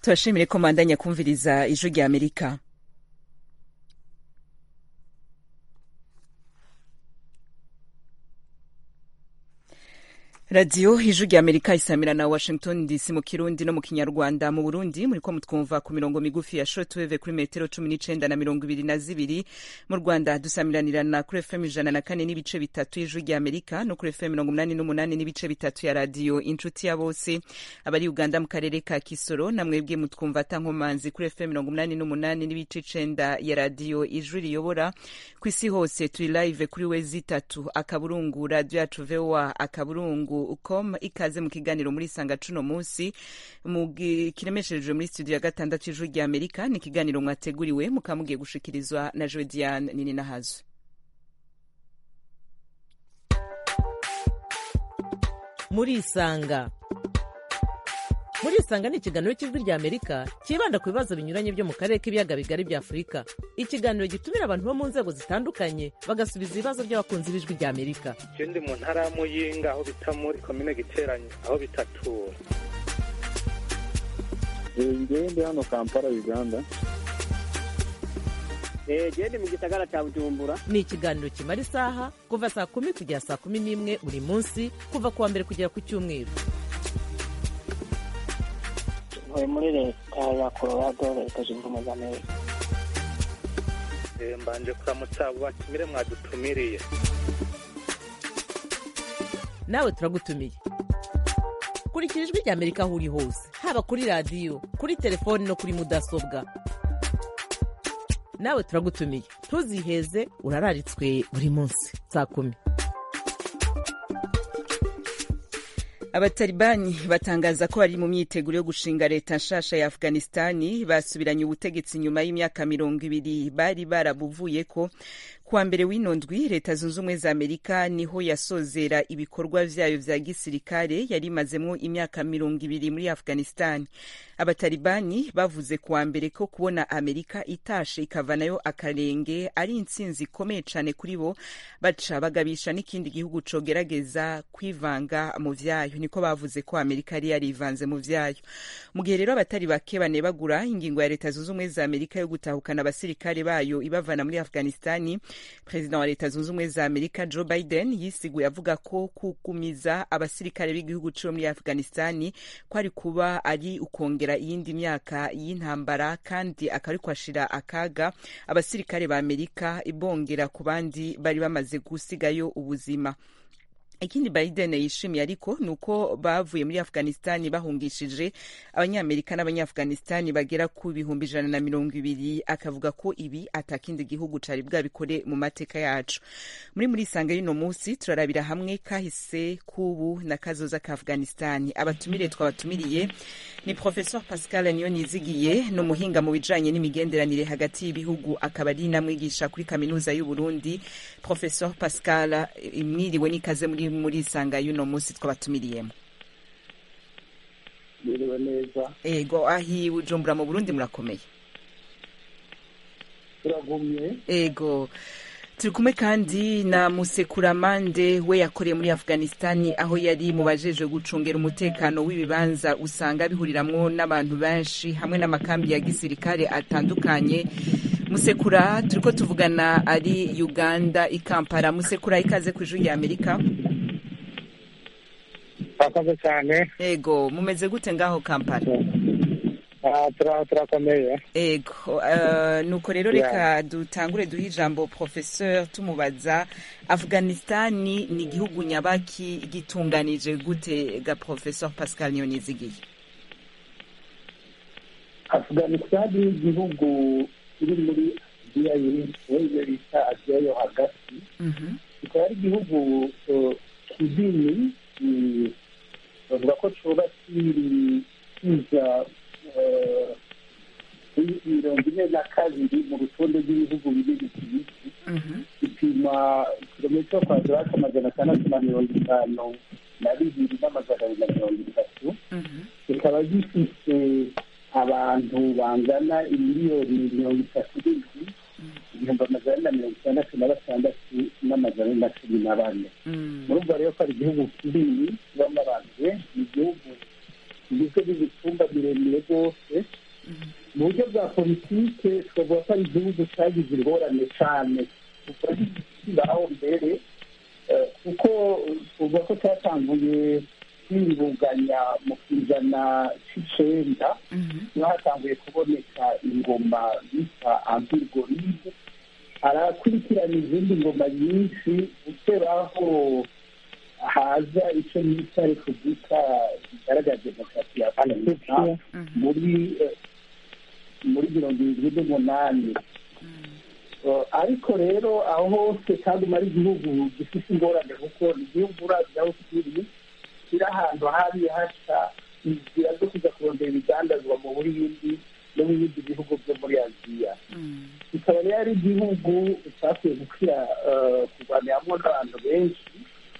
turashimire ko mandanya kumviriza ijwi rya amerika radiyo ijwi rya amerika isamira na washington dc mu kirundi no mu kinyarwanda mu burundi muriko mutwumva ku mirongo migufi ya shortwave kuri metero cumi n'icenda na mirongo ibiri na zibiri mu rwanda dusamiranirana kuri fm ijana na kane n'ibice bitatu y'ijwi rya amerika no kuri fm mirongo umunani n'umunani n'ibice bitatu ya radiyo inshuti ya bose abari uganda mu karere ka kisoro na mwebwe mutwumva atankomanzi kuri fm mirongo umunani n'umunani n'ibice icenda ya radiyo ijwi riyobora ku isi hose turi live kuri wezi itatu akaburungu radiyo yacu voa akaburungu com ikaze mu kiganiro muri sanga cuno munsi kiremesherejwe muri studio ya gatandatu ijwi rya amerika ni ikiganiro mwateguriwe mukaba mugiye gushikirizwa na jodiane nini nahazo murisanga murisanga ni ikiganiro cy'ijwi rya amerika cyibanda ku bibazo binyuranye byo mu karere k'ibiyaga bigari bya afurika ikiganiro gitumira abantu bo mu nzego zitandukanye bagasubiza ibibazo by'abakunzi b'ijwi rya amerika je ndi mu ntara ya muyinga aho bita muri komine giteranye aho bitatura ngewe ndi hano kampala uganda gende mu gisagara cya bujumbura ni ikiganiro kimara isaha kuva saa kumi kugera saa kumi n'imwe buri munsi kuva ku wa mbere kugera ku cyumweru ntuye muri leta ya colorado leta zunze ubumwe za amerika mbanje kuramutsa abo batumire mwadutumiriye nawe turagutumiye kurikira ijwi rya amerika aho uri hose haba kuri radiyo kuri telefoni no kuri mudasobwa nawe turagutumiye ntuziheze urararitswe buri munsi saa kumi abatalibani batangaza ko bari mu myiteguro yo gushinga leta nshasha ya afghanistani basubiranye ubutegetsi nyuma y'imyaka mirongo ibiri bari barabuvuyeko kuwa mbere w'ino ndwi leta zunze ubumwe za amerika niho yasozera ibikorwa vyayo vya gisirikare yari imazemwo imyaka mirongo ibiri muri afghanistan abatalibani bavuze kuwa mbere ko kubona amerika itashe ikavanayo akarenge ari intsinzi ikomeye cane kuri bo baca bagabisha n'ikindi gihugu cogerageza kwivanga mu vyayo niko bavuze ko amerika yari yarivanze mu vyayo mu gihe rero abatari bake banebagura ingingo ya leta zunze ubumwe za amerika yo gutahukana abasirikare bayo ibavana muri afghanistani perezida wa leta zunze ubumwe za amerika joe biden yisiguye avuga ko kugumiza abasirikare b'igihugu cyo muri afghanistani ko ari kuba ari ukongera iyindi myaka y'intambara kandi akari kwashira akaga abasirikare ba amerika ibongera ku bandi bari bamaze gusigayo ubuzima ikindi biden yishimiye ariko ni uko bavuye muri afghanistani bahungishije abanyamerika n'abanyaafghanistani bagera ku bihumbi ijana na mirongo ibiri akavuga ko ibi atakindi gihugu cari bwabikore mu mateka yacu muri muri isanga y'uno munsi turarabira hamwe kahise k'ubu na kazoza ka afghanistani abatumire twabatumiriye ni professor pascal niyonizigiye ni umuhinga mu bijanye n'imigenderanire hagati y'ibihugu akaba ari namwigisha kuri kaminuza y'uburundi professor pascal mwiriwe n'ikaze muri muri isanga y'uno munsi twabatumiriyemo biriwe neza ego ahi bujumbura mu burundi murakomeye turagumye ego turi kumwe kandi na musekuramande we yakoreye muri afghanistani aho yari mu bajejwe gucungera umutekano w'ibibanza usanga bihuriramwo n'abantu benshi hamwe n'amakambi ya gisirikare atandukanye musekura turiko tuvugana ari uganda i kampala musekura ikaze ku ijuru rya amerika turakoze cyane ego mumeze gute ngaho kampala turakomeye ego nuko rero reka dutangure duhe ijambo professeur tumubaza afghanistani ni igihugu nyabaki gitunganije gute ga professeur pascal niyonizigiye afghanistani ni igihugu kiri muri aziya y'iyo bita aziya yo hagati kikaba ari igihugu kinini bavuga ko cyubatse kiza mirongo ine na kabiri mu rutonde rw'ibihugu binini ku isi gipima kilometero kwadrate amajana atandatu na mirongo itanu na bibiri n'amajana abiri na mirongo itatu kikaba gifite abantu bangana imiliyoni mirongo itatu n'indwi ibihumbi amajana na mirongo itandatu na batandatu n'amajana na cumi na bane murumva rero ko ari igihugu kinini kibamo abantu benshi ni igihugu kigizwe n'imitumba miremire rwose igihugu cyagize ingorane cyane kuva kibaho mbere kuko tuvuga ko cyatanguye kwiruganya mu kijana cy'icenda niho hatanguye kuboneka ingoma bita ambirigoride harakurikirana izindi ngoma nyinshi guteraho haza icyo bita repubulika igaragaza demokarasi ya afurika muri muri mirongo irindwi n'umunani ariko rero aho hose kandi ari igihugu gifite ingorane kuko igihugu urazi aho kiri kiri ahantu hari haca inzira zo kujya kurondera ibidandazwa mu buhindi no mu bindi bihugu byo muri aziya kikaba rero ari igihugu cyakwiye gukira kurwaniramo n'abantu benshi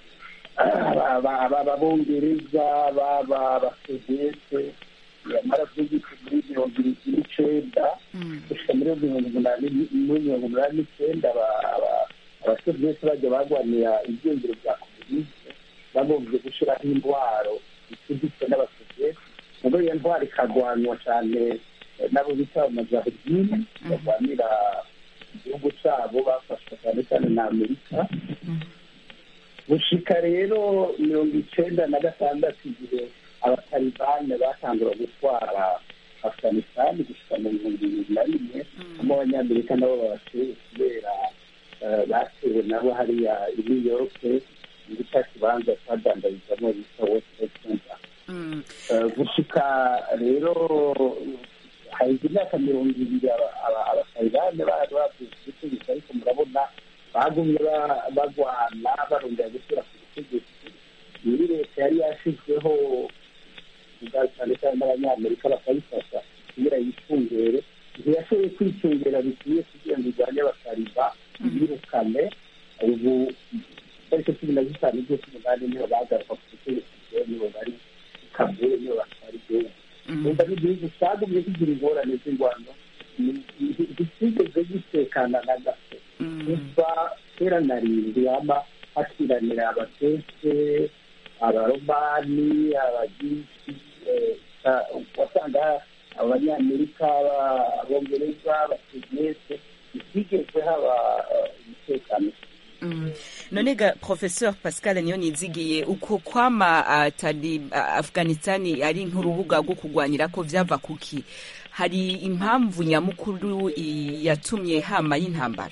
ababongereza baba abasoviyete yamara by'igiti muri mirongo irindwi n'icenda gushika muri mirongo umunani muri mirongo umunani n'icenda abasoviyete bajya barwanira ibyengero bya komunisme bagombye gushyiraho intwaro zicuditse n'abasoviyete mugo iyo ntwaro ikagwanywa cyane nabo bita amajahidini barwanira igihugu cyabo bafashwa cyane cyane na amerika gushika rero mirongo icenda na gatandatu igihe abatalibane batangura gutwara afghanistan gushika mu bihumbi bibiri na rimweamo abanyamerika nabo babashoboye kubera batewe nabo hariya i new york muri cya kibanza cyadandarizamo bita west center gushika rero haheze imyaka mirongo ibiri abatalibane bari bavuye ku butegetsi ariko murabona bagumye bagwana barondera gushyira ku butegetsi muri leta yari yashyizweho cyane cyane n'abanyamerika bakayifasha kugira yicungere ntiyashoboye kwicungera bikwiye kugira ngo irwanye abasariba birukane ubu tariki cumi na zitanu z'umunani niho bagaruka ku butegetsi nibo bari kabure nibo batwara igihugu umva n'igihugu cyagumye kigira ingorane z'ingwano nticyigeze gitekana na gato kuva kera na rindi hama hakiranira abakese abaromani abagiriki wasanga abanyamerika abongereza abasoviyete ntibyigeze haba umutekano none ga professeur pascal niyo nizigiye uko kwama atari afghanistan ari nk'urubuga rwo kurwanira ko vyava kuki hari impamvu nyamukuru yatumye hama y'intambara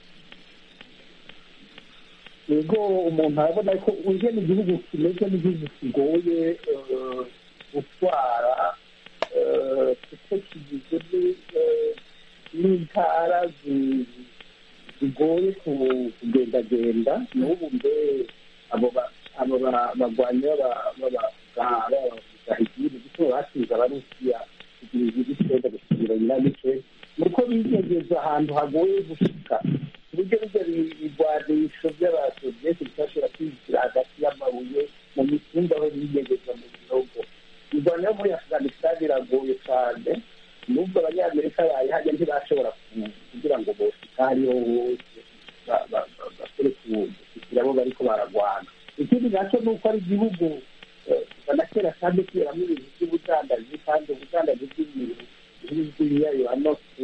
yego umuntu arabona ko ugena igihugu kimeze n'igihugu kigoye gutwara kuko kigizwe n'intara zigoye kugendagenda n'ubu mbe abo bagwanyi b'abagahigiri kuko basize abarusiya kugira igihugu cyenda gusubira nyiramice ni uko bigegeza ahantu hagoye gushika uburyo bijya ibigwanisho by'abasoviyeti bitashobora kwinjira hagati y'amabuye mu mitumba aho bigegeza mu bihugu irwanya yo muri afghanistan iragoye cyane nubwo abanyamerika bayihajya ntibashobora kugira ngo boshika hariho hose bakore kugira abo bariko baragwana ikindi nacyo ni uko ari igihugu kuva na kera kandi kiberamo ibintu by'ubudandaji kandi ubudandaji bw'ibintu bw'ibiyayuranose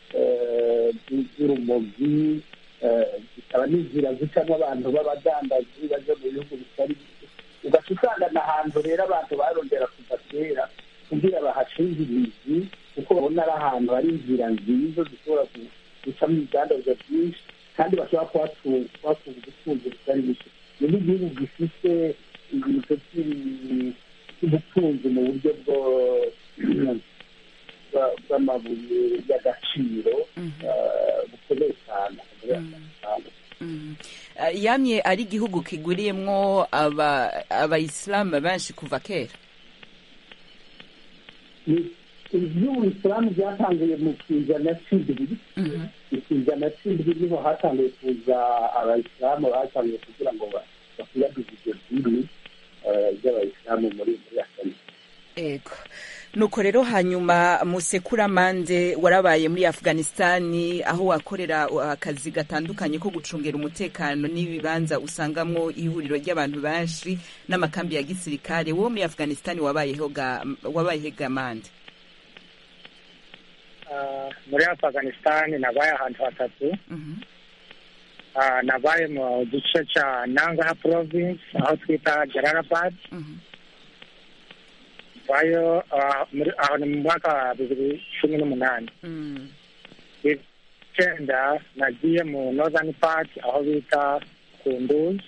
by'urumogi zikaba n'inzira zicamo abantu b'abadandaji baja mu bihugu bitari ugaca usangana ahantu rero abantu barondera kuva kera kugira bahashinga imizi kuko babona ari ahantu hari inzira nziza zishobora gucamo ibidandazwa byinshi kandi bashobora kuhatunga ubutunzi butari buke ni n'igihugu gifite ibintu by'ubutunzi mu buryo bw'amabuye y'agaciro bukomeye cyane yamye ari igihugu kiguriyemwo abayisilamu benshi kuva kera iby'ubuyisilamu byatangiye mu kizana cy'indwi ikizana cy'indwi niho hatangiye kuza abayisilamu batangiye kugira ngo bakwiragize ibyo dini by'abayisilamu muri muri afurika ego nuko rero hanyuma musekuramande warabaye muri afghanistani aho wakorera akazi gatandukanye ko gucungera umutekano n'ibibanza usangamwo ihuriro ry'abantu benshi n'amakambi ya gisirikare wowe muri afghanistani wabayeho wabayeho gamande ah, muri afghanistan nabaye ahantu hatatu Mhm. Ah, nabaye mu gice cya nangaha province aho twita jararabad Mhm. vayo ah, muri- aho ni mu mwaka wa bibiri cumi n'umunani Mm. icyenda nagiye mu northern part aho bita kunduzi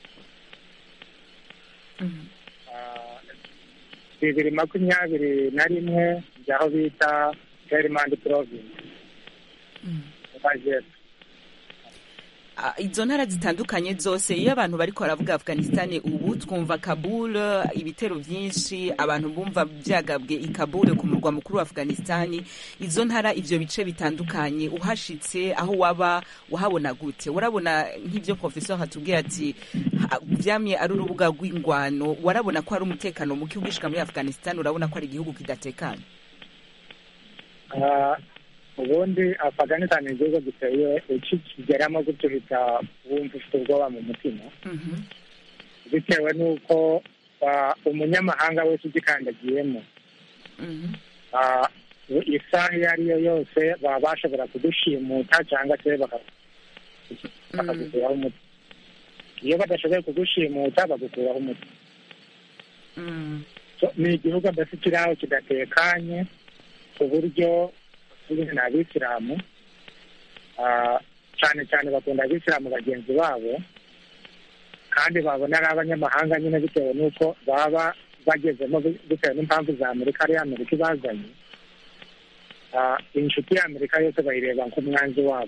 Mhm. Ah, bibiri makumyabiri na rimwe njya aho bita helmand province Mm. mu majyepfo Ah, izo ntara zitandukanye zose iyo abantu bariko baravuga afghanistan ubu twumva kabul ibitero vyinshi abantu bumva vyagabwe i kabul ku murwa mukuru wa afghanistan izo ntara ivyo bice bitandukanye uhashitse aho waba uhabona gute urabona nk'ivyo professeur hatubwiye ati ha- vyamye ari urubuga rw'ingwano warabona ko hari umutekano muke ugishika muri afghanistan urabona ko ari igihugu kidatekanye Ah, ubundi afghanistan ni igihugu giteye ukikigeramo gutyo uhita wumva ufite ubwoba mu mutima Mhm. bitewe n'uko ah, umunyamahanga wese ugikandagiyemo Mhm. ah, isaha iyo ari yo yose baba bashobora kudushimuta cyangwa se baka- bakagukuraho umuti iyo badashoboye kugushimuta bagukuraho umuti Mm. So, ni igihugu mbese kiri aho kidatekanye ku buryo turi ni abisilamu Ah, cyane cyane bakunda abisilamu bagenzi babo kandi babona ari abanyamahanga nyine bitewe n'uko baba bagezemo bi- bitewe n'impamvu za amerika ari amerika ibazanye Ah, inshuti ya amerika yose bayireba nk'umwanzi wabo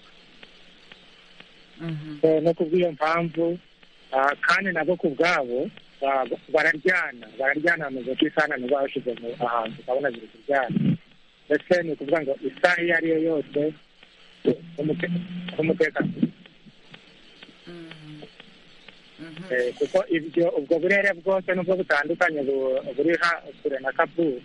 Mhm. So, no kubw'iyo mpamvu ah, kandi nabo ku bwabo ba- bararyana bararyana bameze ko isana nibo bashyize mu ahantu ukabona ziri kuryana ndetse ni ukuvuga ngo isaha iyo ari yo yose umute- umutekano Mhm. Mhm. Eh, kuko ibyo ubwo burere bwose nubwo butandukanye bu- buri ha- kure na kaburu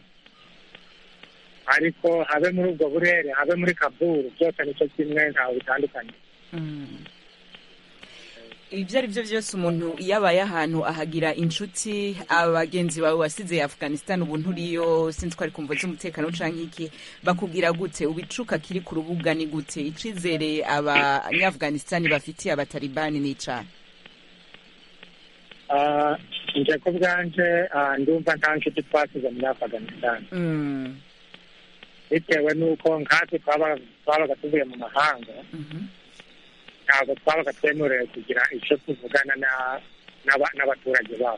ariko habe muri ubwo burere habe muri kaburu byose nicyo kimwe ntawe bitandukanye Mm. ibyo ari byo byose umuntu iyo abaye ahantu ahagira inshuti abagenzi bawe wasize afghanistan ubu nturiyo sinzi ko ari kumva z'umutekano canke iki bakubwira gute ubicuka kiri ku rubuga ni gute icizere abanyafghanistan bafitiye abatalibani ni icana Ah, nje ku bwanje ah, ndumva nta nshuti twasize muri afghanistan Mm. bitewe n'uko nkatwe twaba- twabaga tuvuye mu mahanga Mhm. ntabwo twabaga twemerewe kugira icyo tuvugana na- n'aba- n'abaturage babo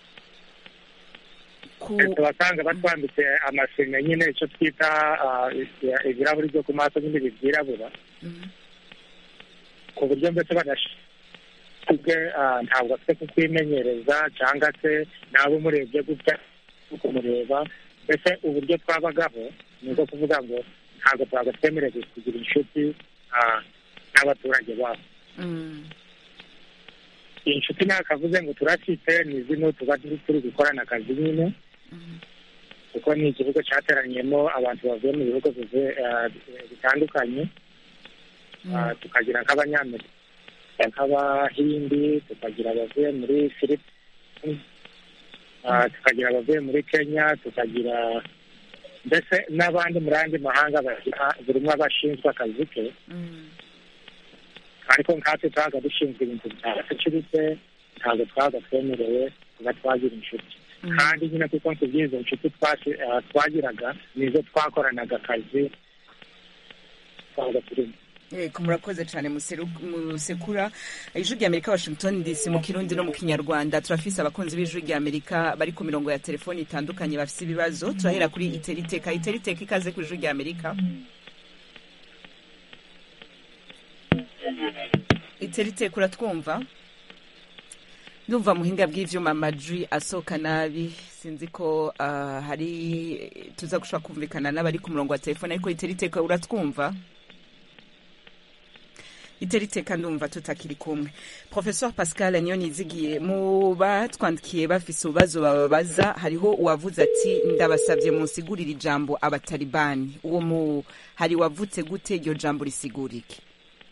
ku tubasanga batwambitse amasime nyine icyo twita ah, i- ibirahuri byo ku maso n'ibindi byirabura Mhm. ku buryo mbese badashinzwe ntabwo afite kukwimenyereza cyangwa se naba umurebye gutya kumureba mbese uburyo twabagaho ni ubwo kuvuga ngo ntabwo twaga twemerewe kugira inshuti ah, n'abaturage babo Mm. inshuti ntakavuze ngo turafite ni zino tuba turi turi gukorana akazi nyine Mhm. kuko ni igihugu cyateranyemo abantu bavuye mu bihugu bivuye, ah, bitandukanye Ah, tukagira nk'abanyamerika nk'abahindi tukagira abavuye muri filipine Ah, tukagira abavuye muri kenya tukagira mbese n'abandi muri andi mahanga bagira buri umwe aba ashinzwe akazi ke Mm. ariko nkatwe twabaga dushinzwe ibintu bya security ntabwo twabaga twemerewe kuba twagira inshuti Mhm. kandi nyine kuko nkubwiye izo nshuti twasi- ah, twagiraga nizo twakoranaga akazi twabaga turimo Yego murakoze cyane museru- musekura ijwi rya amerika washington dc mu kirundi no mu kinyarwanda turafise abakunzi b'ijwi rya amerika bari ku mirongo ya telefoni itandukanye bafise ibibazo turahera kuri iteriteka iteriteka ikaze ku ijwi rya amerika iteriteka uratwumva ndumva muhinga bw'ivyuma amajwi asohoka nabi sinzi ko ah, hari tuza gushobora kumvikana n'abari ku murongo wa telefoni ariko iteriteka uratwumva iteriteka ndumva tutakiri kumwe professeur pascal niyo nizigiye mu batwandikiye bafise ububazo bababaza hariho uwavuze ati ndabasabye munsigurire ijambo abatalibani uwo mu hari wavutse gute iryo jambo risigura iki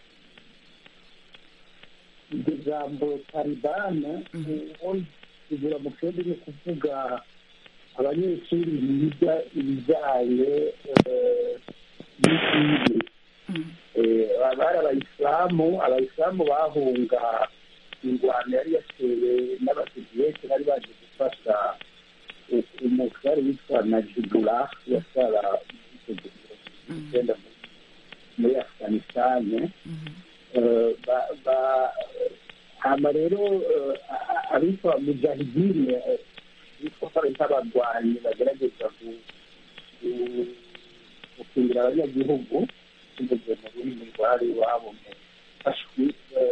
iryo jambo talibane rigura mu kindi ni ukuvuga abanyeshuri biga ibijyanye eh, y'idini Eh, bari abayisilamu abayisilamu bahunga ingwano yari yatewe n'abasoviyete bari baje gufasha umutware witwa najibula yatwara icyenda muri afuganisitani ba- ba- hama rero eh, a- abitwa mujahidine eh, bitwa ko ari nk'abarwanyi bagerageza gu- gu- gukingira abanyagihugu binyuze mu rurimi rwari iwabo mu fashwi eh,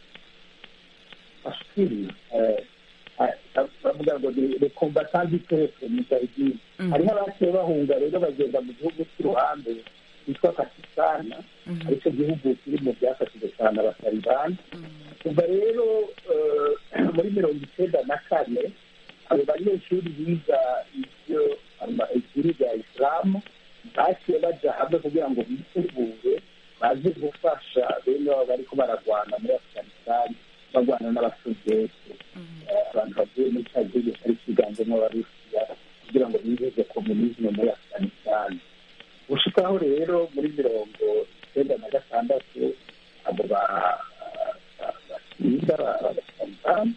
fashwiri eh, ah, bavuga ngo ni le combattant du peuple mujahidine hariho abaciye bahunga rero bagenda mu gihugu cy'uruhande cyitwa pakisitani aricyo gihugu kiri mu byafashije cyane abatalibani kuva rero eh, muri mirongo icyenda na kane abo banyeshuri biga ibyo ama- idini rya isilamu baciye baja hamwe kugira ngo bitegure baze gufasha bene babo bariko bararwana muri afuganisitani barwana n'abasoviyete Eh, abantu bavuye muri cya gihugu cyari kiganjemo abarusiya kugira ngo bibuze komunisme muri afuganisitani gushikaho rero muri mirongo icyenda na gatandatu abo ba- ba- basinda abatalibani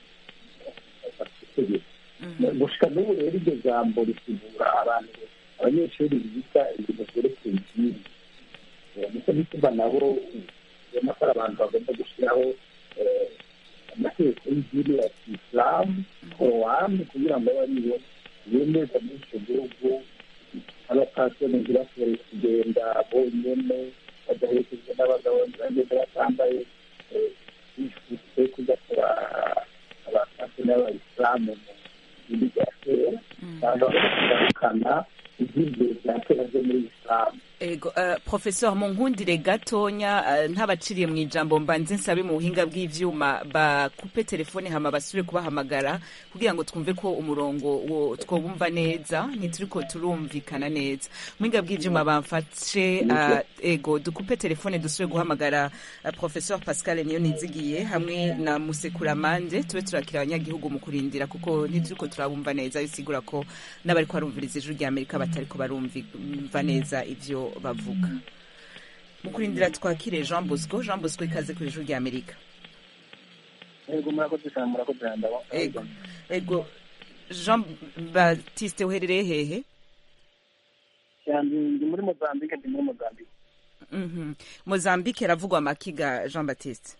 gushika n'ubu rero iryo jambo risigura abantu abanyeshuri biga ibintu byerekeye idini Eh, nicyo gituma nabo ubona ko ari abantu bagomba gushyiraho eh, amategeko y'idini ya kisilamu korowani kugira ngo abe ariyo yemeza muri icyo gihugu abapasiteri ntibashobore kugenda bonyine badaherekejwe n'abagabo bagenda batambaye eh, bifutse kudakora abapasiteri n'abayisilamu mu bindi bya kera cyangwa bagagarukana iby'imbere bya kera byo muri isilamu ego uh, professeur munkundire gatonya uh, ntabaciriye mu ijambo mbanze nsabe mu buhinga bw'ivyuma bakupe telefone hama basubire kubahamagara kugira ngo twumve ko umurongo wo twobumva neza ntituriko turumvikana neza mu buhinga bw'ivyuma bamfashe uh, ego dukupe telefone dusubire guhamagara uh, professeur pascal niyo nizigiye hamwe na musekuramande tube turakira abanyagihugu mu kurindira kuko ntituriko turabumva neza bisigura ko n'abariko barumviriza ijuru rya amerika batariko barumva neza ivyo bavuga mu kurindira twakire jean bosco jean bosco ikaze ku ijuru rya amerika yego murakoze cyane murakoze cyane ndaba ego ego jean batiste uherereye hehe cyane ndi muri mozambique ndi muri mozambique Mhm. mozambique ravugwa amakiga jean batiste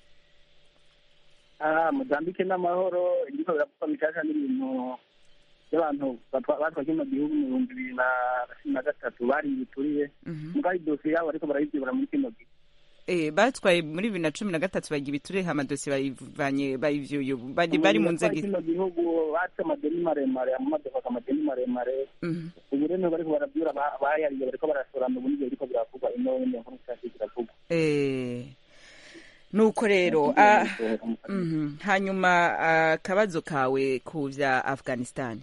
ah mozambique n'amahoro ibiriko biravugwa bishasha n'ibintu by'abantu batwa- batwa kino gihugu mu bihumbi bibiri na cumi na gatatu bari bituriye Mhm. mugabo idosiye yabo ariko barayibyibura muri kino gihe Eh, batwaye muri bibiri na cumi na gatatu bagira ibiture amadosiye bayivanye bayivyuye ubu. bari bari mu nzego kino gihugu batse amadeni maremare amamodoka amadeni maremare Mhm. ubu rero bariko barabyura ba- bayariye bariko barasorana ubu nivyo biriko biravugwa ino nyene nkuru nshyashya ziravugwa Eh, nuko rero ah, mhm. hanyuma ah, akabazo kawe ku vya afghanistan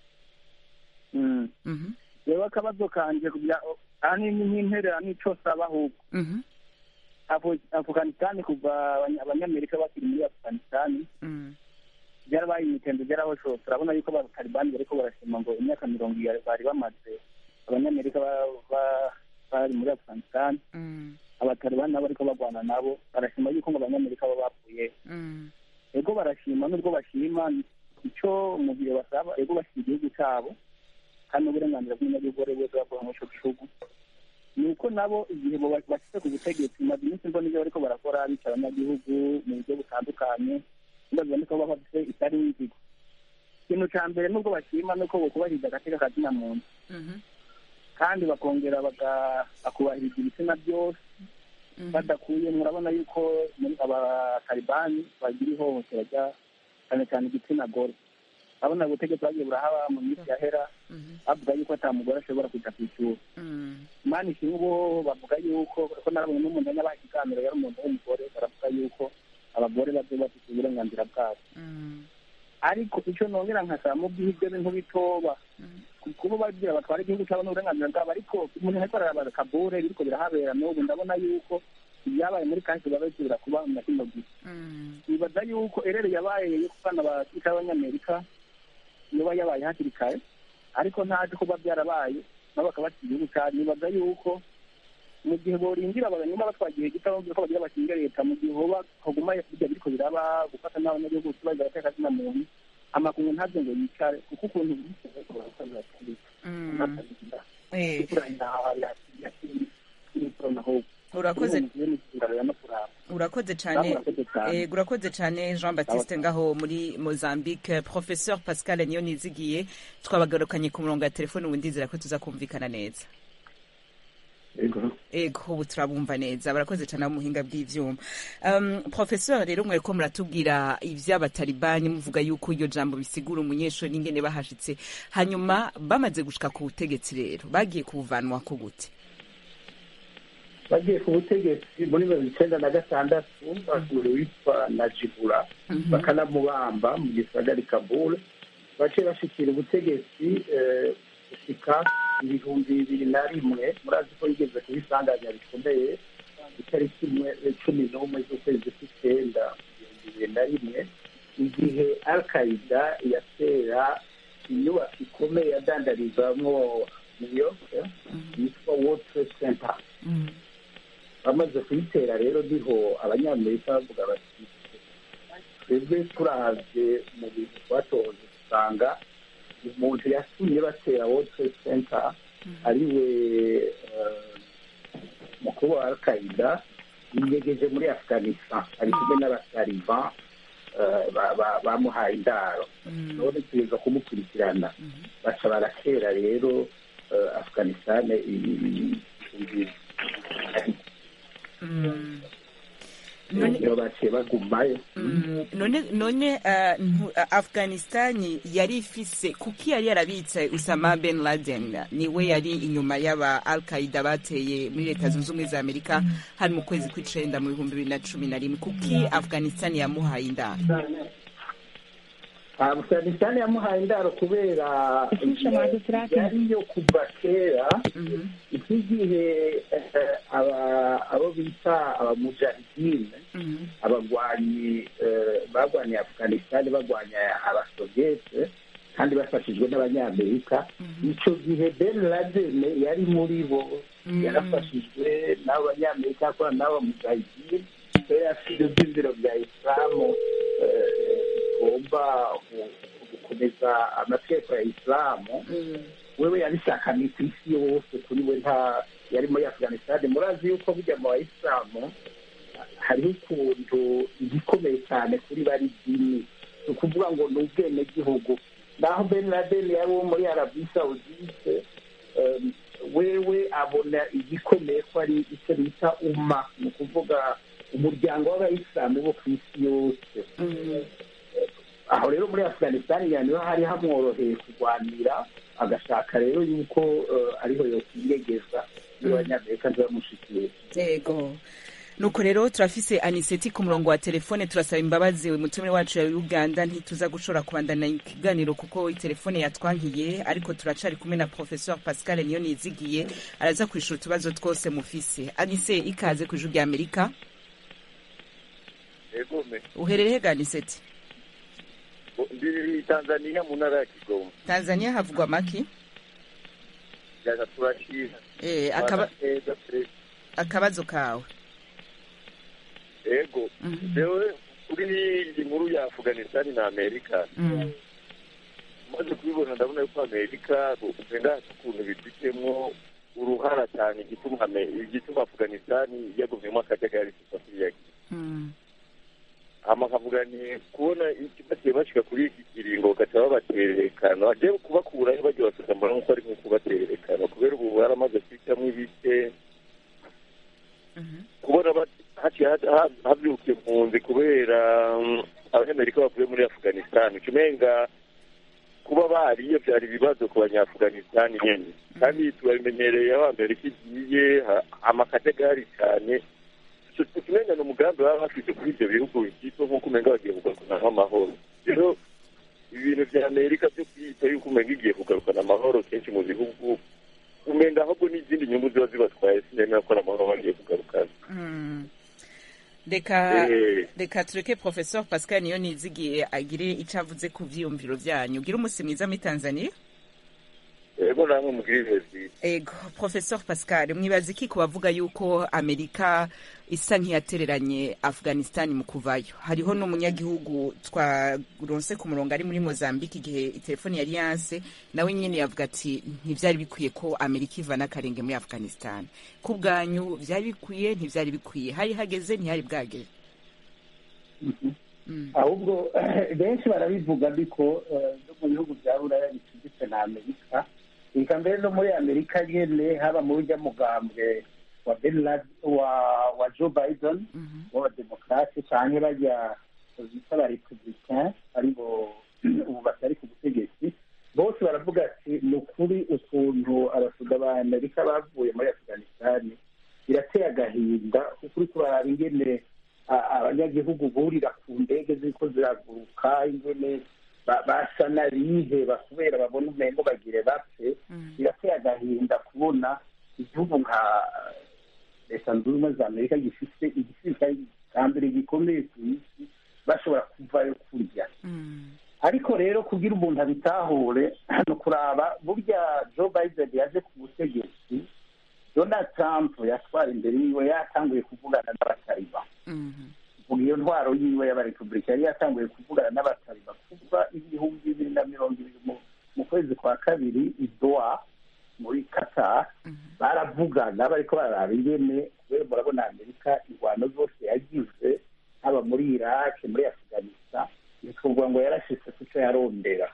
Mm. Mhm. rero akabazo kanje kugira ahanini nk'interera n'ico saba ahubwo Mhm. Afo- afghanistan kuva abanya- abanyamerika bakiri muri afghanistan Mhm. byarabaye imitendo byarahosho turabona yuko abatalibani bariko barashima ngo imyaka mirongo ibiri bari bamaze abanyamerika ba- ba- bari muri afghanistan Mhm. abatalibani nabo bariko bagwana nabo barashima yuko ngo abanyamerika bo bapfuye Mhm. ego barashima nubwo bashima icyo mu gihe basaba ego bashyira igihugu cyabo kandi n'uburenganzira bw'umunyagihugu uwo ari we wese bavuga muri ico gihugu ni uko nabo igihe bo bashyize ku butegetsi maze iminsi mbona ibyo bariko barakora bica abanyagihugu mu buryo butandukanye ndavuga niko baba bafite itari inzigo ikintu ca mbere nubwo bashima nuko bokubahiriza agateka kazina muntu Mhm. kandi bakongera baga- bakubahiriza ibitsina byose Mhm. badakuye murabona yuko muri abatalibani bagira ihohotera rya cyane cyane igitsina gore abona ubutegetsi bagiye burahaba mu minsi yahera Mhm. bavuga yuko ata mugore ashobora kuja ku ishuri Mhm. imana ishimwe bo bavuga yuko ko narabonye n'umuntu yabaha ikiganiro yari umuntu w'umugore baravuga yuko abagore bazoba bafite uburenganzira bwabo Mhm. ariko icyo nongera nkasaba mu bwihe ibyo bintu bitoba kuba bagira batwara igihugu cyabo n'uburenganzira bwabo ariko umuntu ariko araraba kabure biriko birahabera n'ubu ndabona yuko ibyabaye muri kahise biba bisubira kuba na kino gihe Mhm. nibaza yuko erere yabaye yo kubana abasirikare b'abanyamerika yoba yabaye hakiri kare ariko ntazi kuba byarabaye nabo bakaba bafite igihugu cyabo nibaza yuko mu gihe borindira abanyuma batwagiye gito bamubwira ko bagira bashinge leta mu gihe hoba haguma bijya biriko biraba gufata n'abanyagihugu tubaza agateka kazina muntu amakungu ntabyo ngo yicare kuko ukuntu Eh, urakoze urakoze cyane eh, urakoze cyane jean baptiste ngaho muri mozambique professeur pascal niyo nizigiye twabagarukanye ku murongo wa telefone ubu ndizera ko tuza kumvikana neza ego ubu turabumva neza barakoze cyane muhinga bw'ivyuma um, professeur rero mwe ko muratubwira ivy'abatalibani muvuga yuko iryo jambo bisigura umunyeshuri n'ingene bahashitse hanyuma bamaze gushika ku butegetsi rero bagiye kubuvanwa ko gute bagiye ku butegetsi muri mirongo icyenda na gatandatu basura witwa najibura bakanamubamba mu gisagara i kabul baciye bashikira ubutegetsi eh, gushika ibihumbi bibiri na rimwe murazi ko yigeze kubisanganya bikomeye itariki imwe cumi n'umwe z'ukwezi kw'icyenda ibihumbi bibiri na rimwe igihe al qaida yatera inyubako ikomeye yadandarizamwo new york yitwa world trade center bamaze kuyitera rero niho abanyamerika bavuga bati twebwe turavye mu bintu twatoze dusanga umuntu yatumye batera world trade center ariwe eh, mukuru wa al qaida yiyegeje muri afghanistan ari kumwe n'abataliban eh, ba- ba- bamuhaye indaro none tugeza kumukurikirana baca baratera rero eh, afghanistan ibihumbi Mm. None- niyo baciye bagumayo Mm, none none uh, ntu- uh, afghanistan yari ifise kuki yari yarabitse usama ben laden niwe yari inyuma y'aba al qaida bateye muri leta zunze ubumwe za amerika hari mu kwezi kw'icenda mu bihumbi bibiri na cumi na rimwe kuki afghanistan yamuhaye indaro afghanistan yamuhaye indaro kubera yariyo kuva kera nk'igihe eh, aba- abo bita abamujahidine abagwanyi eh, barwaniye afghanistan barwanya abasoviyete kandi bafashijwe n'abanyamerika icyo gihe ben laden yari muri bo yarafashijwe n'abanyamerika akorana n'abamujahidine yari afite ibyumviro bya isilamu eh, bigomba gu- gukomeza amategeko ya isilamu wewe yabishakanye ku isi yose kuri we nta yari muri afghanistan murazi yuko burya mu bayisilamu hariho ukuntu igikomeye cyane kuri bari dini ni ukuvuga ngo ni ubwenegihugu naho ben laden yari uwo muri arabi saudite em, wewe abona igikomeye ko ari icyo bita umma ni ukuvuga umuryango w'abayisilamu bo ku isi yose aho rero muri afghanistan niho hari hamworoheye kurwanira agashaka rero yuko eh, ariho yokwiyegeza n'abanyamerika ntibamushikiye yego nuko rero turafise aniseti ku murongo wa telefone turasaba imbabazi umutumire wacu ya uganda ntituza gushobora kubandana ikiganiro kuko telefone yatwankiye ariko turacari kumwe na professeur pascal niyo nizigiye araza kwishura utubazo twose mufise anise ikaze ku ijuru rya amerika egome uherereye ga aniseti ndi tanzania mu ntara ya kigoma tanzania havugwa maki jaza turashima eh, akaba, neza perezida akabazo kawe ego jewe kuri iyi nkuru ya afghanistan na amerika mm. maze kubibona ndabona yuko amerika ugenda ukuntu bifitemo uruhara cyane igituma Ame- igituma afghanistan yagumyemo akajagari kuva kiriya gihe Mm. hama nkavuga ni kubona bagiye bashika kuri iki kiringo bagaca babatererekana bagiye kubakurayo bagiye basubiza mbona nkuko ari nko kubatererekana kubera ubu baramaze kwicamo ibice kubona bat- haciye ha- ha- havyuka impunzi kubera mm, abanyamerika bavuye muri afghanistan ucumenga kuba bariyo byari ibibazo ku banyaafghanistan nyene kandi turabimenyereye aho amerika igiye ha- amakajagari cyane tukimenyana umugambi baba bafite kuri ibyo bihugu byitwa nk'uko umenga bagiye kugarukanaho amahoro rero ibintu vya amerika byo kwiyita yuko umenga igiye kugarukana amahoro kenshi mu bihugu umenga ahubwo n'izindi nyungu ziba zibatwaye sinemera ko ari amahoro bagiye kugarukana Mm. reka Eh. reka tureke professeur pascal niyo nizigiye agire icyo avuze ku vyiyumviro vyanyu gira umunsi mwiza muri tanzania ego namwe mugire ibihe byiza ego professor pascal mwibaza iki ku bavuga yuko amerika isa nk'iyatereranye afghanistan mu kuvayo hariho n'umunyagihugu twaronse ku murongo ari muri mozambique igihe telefoni yari yanse nawe nyene yavuga ati ntivyari bikwiye ko amerika iva n'akarenge muri afghanistan ku bwanyu vyari bikwiye ntivyari bikwiye hari hageze ntihari bwageze Mm. ahubwo benshi barabivuga ariko eh, no mu bihugu bya buraya bicuditse na amerika reka mbere no muri amerika nyene haba mu burya mugambwe wa ben Lad- wa wa joe biden w'abademokarate canke barya bita abarepublicain aribo ubu batari ku butegetsi bose baravuga ati ni ukuri ukuntu abasuda ba amerika bavuye muri afghanistan birateye agahinda kuko uriko baraba ingene a- abanyagihugu burira ku ndege ziriko ziraguruka ingene ba- basa n'abiheba kubera babona umengo bagire bapfe birateye agahinda kubona igihugu nka leta zunze ubumwe za amerika gifite igisirikare cya mbere gikomeye ku isi bashobora kuvayo kurya ariko rero kugira umuntu abitahure hano kuraba burya joe biden yaje ku butegetsi donald trump yatwara imbere yiwe yatanguye kuvugana n'abatariba vuga iyo ntwaro yiwe y'abarepublika yari yatanguye kuvugana n'abatariba kuva ibihumbi bibiri na mirongo ibiri mu- mu kwezi kwa kabiri idoa muri qatar baravugana bariko bararaba ingene kubera murabona amerika ingwano zose yagize haba muri iraq muri afghanistan bikavuga ngo yarashitse kuco yarondera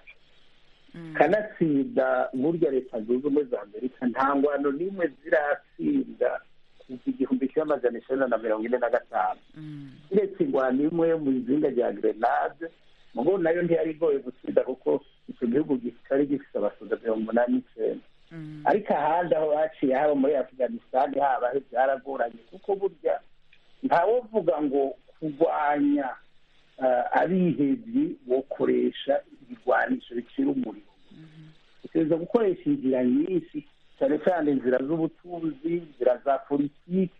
kanatsinda burya leta zunze ubumwe za amerika nta ngwano n'imwe ziratsinda kuva igihumbi kimwe amajana icenda na mirongo ine na gatanu uretse ingwano imwe yo mu izinga rya grenade mubo nayo ntiyari igoye gutsinda kuko icyo gihugu kitari gifite abasoda mirongo umunani n'icenda ariko ahandi aho baciye haba muri afghanistan haba byaragoranye kuko burya ntawovuga ngo kurwanya eh, abihevyi bokoresha ibigwanisho bicira umuriro utegereza gukoresha inzira nyinshi cyane cyane inzira z'ubutunzi inzira za politiki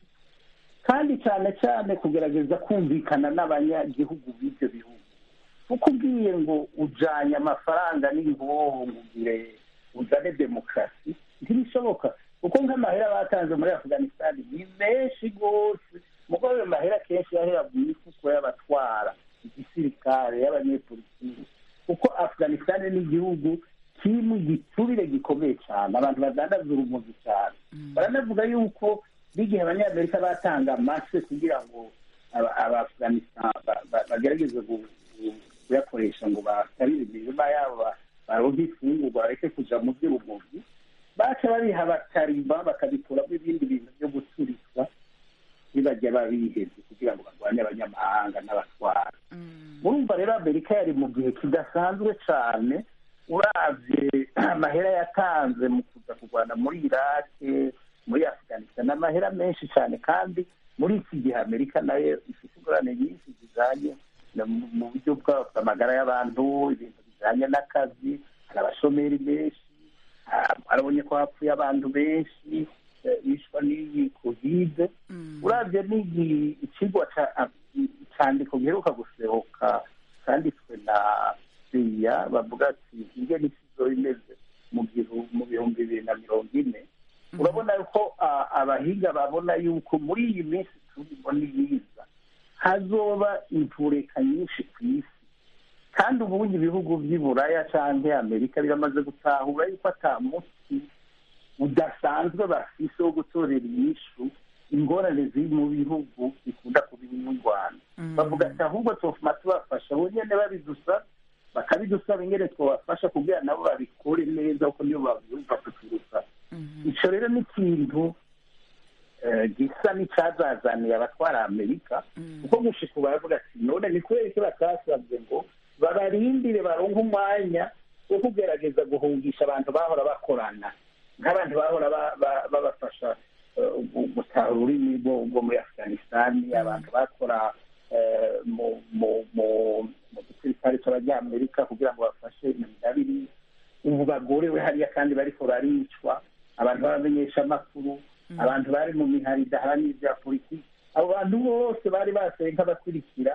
kandi cyane cyane kugerageza kumvikana n'abanyagihugu b'ibyo bihugu kuko ubwiye ngo ujanye amafaranga n'ingoho ngo ugire uzane demokarasi ntibishoboka kuko nk'amahera batanze muri afghanistan ni menshi rwose mugo ayo mahera kenshi yahera mu mifuko y'abatwara igisirikare y'abanyepolitiki kuko afghanistan ni igihugu kimwe giturire gikomeye cyane abantu badandaza urumogi cyane baranavuga yuko n'igihe abanyamerika batanga amase kugira ngo aba- abaafghanistan ba- ba- bagerageze gu- gu- kuyakoresha ngo basabire imirima yabo ba- baronke ifungurwa bareke kuja mu by'urumogi baca babiha abatariba bakabikuramo ibindi bintu byo guturika bibajya babihevye kugira ngo barwanye abanyamahanga n'abatwara murumva rero amerika yari mu gihe kidasanzwe cyane uravye amahera yatanze mu kuza kurwana muri irake muri afghanistan amahera menshi cyane kandi muri iki gihe amerika nayo ifite ingorane nyinshi zijanye na- mu- mu buryo bwa- bw'amagara y'abantu ibintu bijanye n'akazi hari abashomeri benshi ah, arabonye ko hapfuye abantu benshi eh, bishwa n'iyi kovide uravye n'igi ikigwa ca- icandiko giheruka gusohoka canditswe na siya bavuga ati ingene isi izoba imeze mu gihu- mu bihumbi bibiri na mirongo ine urabona yuko ah, abahinga babona yuko muri iyi minsi turimo niyiza hazoba imvureka nyinshi ku isi kandi ubundi ibihugu by'i buraya canke amerika biramaze gutahura yuko ata muti udasanzwe bafise wo gutorera inyishu ingorane ziri mu bihugu bikunda kuba mu rwanda bavuga ati ahubwo tufuma tubafasha bo nyene babidusaba bakabidusaba ingene twabafasha kugira nabo babikore neza kuko niyo babyumva kuturusha ico rero ni ikintu eh, gisa n'icazazaniye abatwara amerika kuko gushika ubu baravuga ati none ni kubera iki batasabye ngo babarindire baronke umwanya wo kugerageza guhungisha abantu bahora bakorana nk'abantu bahora ba- ba- babafasha eh, gu- gutaha ururimi rwo rwo muri afghanistan abantu bakora eh, mu mu mu mu gisirikare cy'abanyamerika kugira ngo bafashe imidabiri ubu bagorewe hariya kandi bariko baricwa abantu b'abamenyesha amakuru abantu bari mu mihari idaharanira ibya politiki abo bantu bose bari baseye nk'abakurikira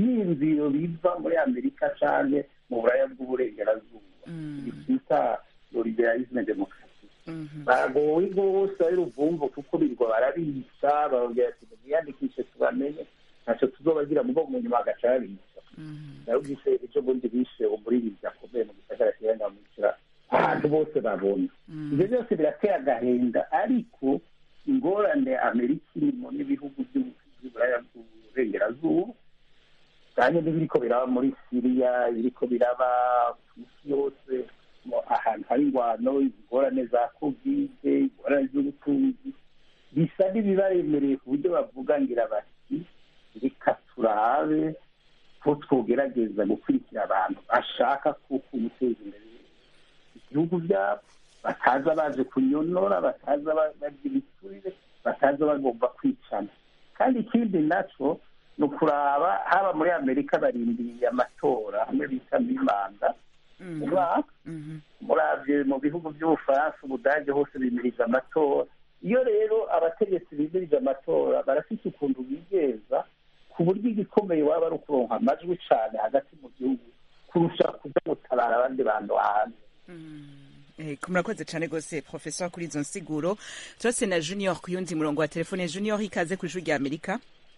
ivyiyumviro biva muri amerika canke mu buraya bw'uburengerazuba twita liberalisme demokarasi bagowe rwose ari ruvumvu kuko birirwa barabica barongera ati mwiyandikishe tubamenye ntacyo tuzobagira mugo mu nyuma bagaca babica narubwise ejo bundi bishe umuririmbyi akomeye mu gisagara kiranga mukira ahantu bose babona ibyo byose birateye agahinda ariko ingorane amerika irimo n'ibihugu by'uburaya bw'uburengerazuba kandi n'ibiriko biraba muri siriya ibiriko biraba ku isi yose ahantu hari ingwano ingorane za kovide ingorane z'ubutunzi bisa n'ibibaremereye ku buryo bavuga ngira bati reka turabe ko twogerageza gukurikira abantu bashaka kuko guteza imbere igihugu byabo bataza baje kunyonora bataza barya ibiturire bataza bagomba kwicana kandi ikindi nacyo ni ukuraba haba muri amerika barindiriye amatora hamwe bita mimanda umwaka murabye mu bihugu by'ubufaransa ubudage hose bimiriza amatora iyo rero abategetsi bimirije amatora barafite ukuntu bigeza ku buryo igikomeye waba ari ukuronka amajwi cyane hagati mu gihugu kurusha kuja gutabara abandi bantu hanze murakoze cyane rwose professor kuri izo nsiguro turase na junior ku yundi murongo wa telefone junior ikaze ku ijwi rya amerika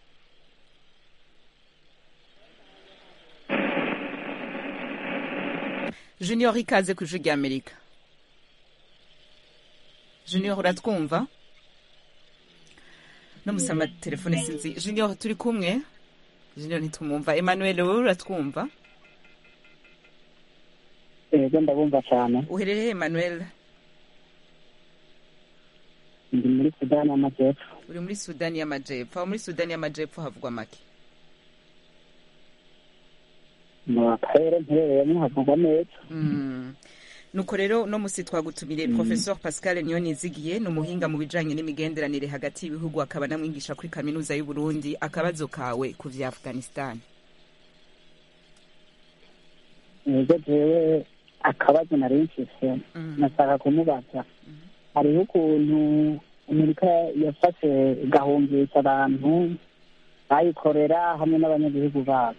junior ikaze ku ijwi rya amerika junior uratwumva no musama telefone sinzi junior turi kumwe junior ntitumwumva emmanuel wowe uratwumva ego ndabumva cyane uherereye emmanuel ndi muri sudani y'amajyepfo uri muri sudani y'amajyepfo aho muri sudani y'amajyepfo havugwa make mu karere mperereyemo havugwa neza nuko rero uno musi twagutumire professeur pascal niyonizigiye ni umuhinga mu bijanye n'imigenderanire hagati y'ibihugu akaba namwigisha kuri kaminuza y'u Burundi akabazo kawe ku vya afghanistan ego jewe akabazo nari mfise nashaka kumubaza hariho ukuntu amerika yafashe igahungisha abantu bayikorera hamwe n'abanyagihugu babo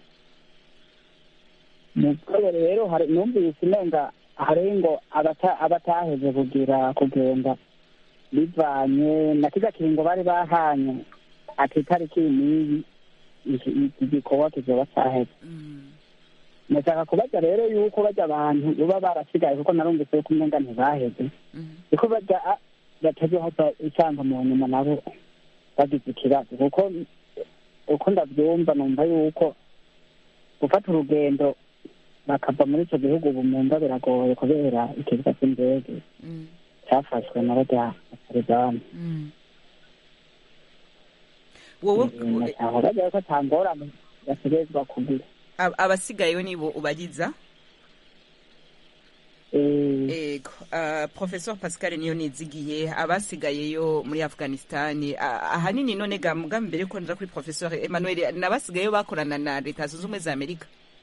mu rwego rero numvise umenga hari ngo abataheze kugira kugenda bivanye na kiza kiringo bari bahanye ati itariki n'iyi igikorwa kizoba cyaheze ndashaka kubaza rero yuko bajya abantu baba barasigaye kuko narumvise yuko umenga ntibaheze kuko bajya batazohava isanga mu nyuma nabo bagize ikibazo kuko uko ndabyumva numva yuko gufata urugendo bakava muri icyo gihugu ubu mumva biragoye kubera ikibuga cy'indege cyafashwe na bajya atarigani wowe aho bajya ko nta ngorane bategerezwa kugira abasigayeyo nibo ubagiza ego professor pascal niyo nizigiye abasigayeyo muri afghanistan ahanini none ga mugambi mbere ko nja kuri professor emmanuel n'abasigayeyo bakorana na leta zunze ubumwe za amerika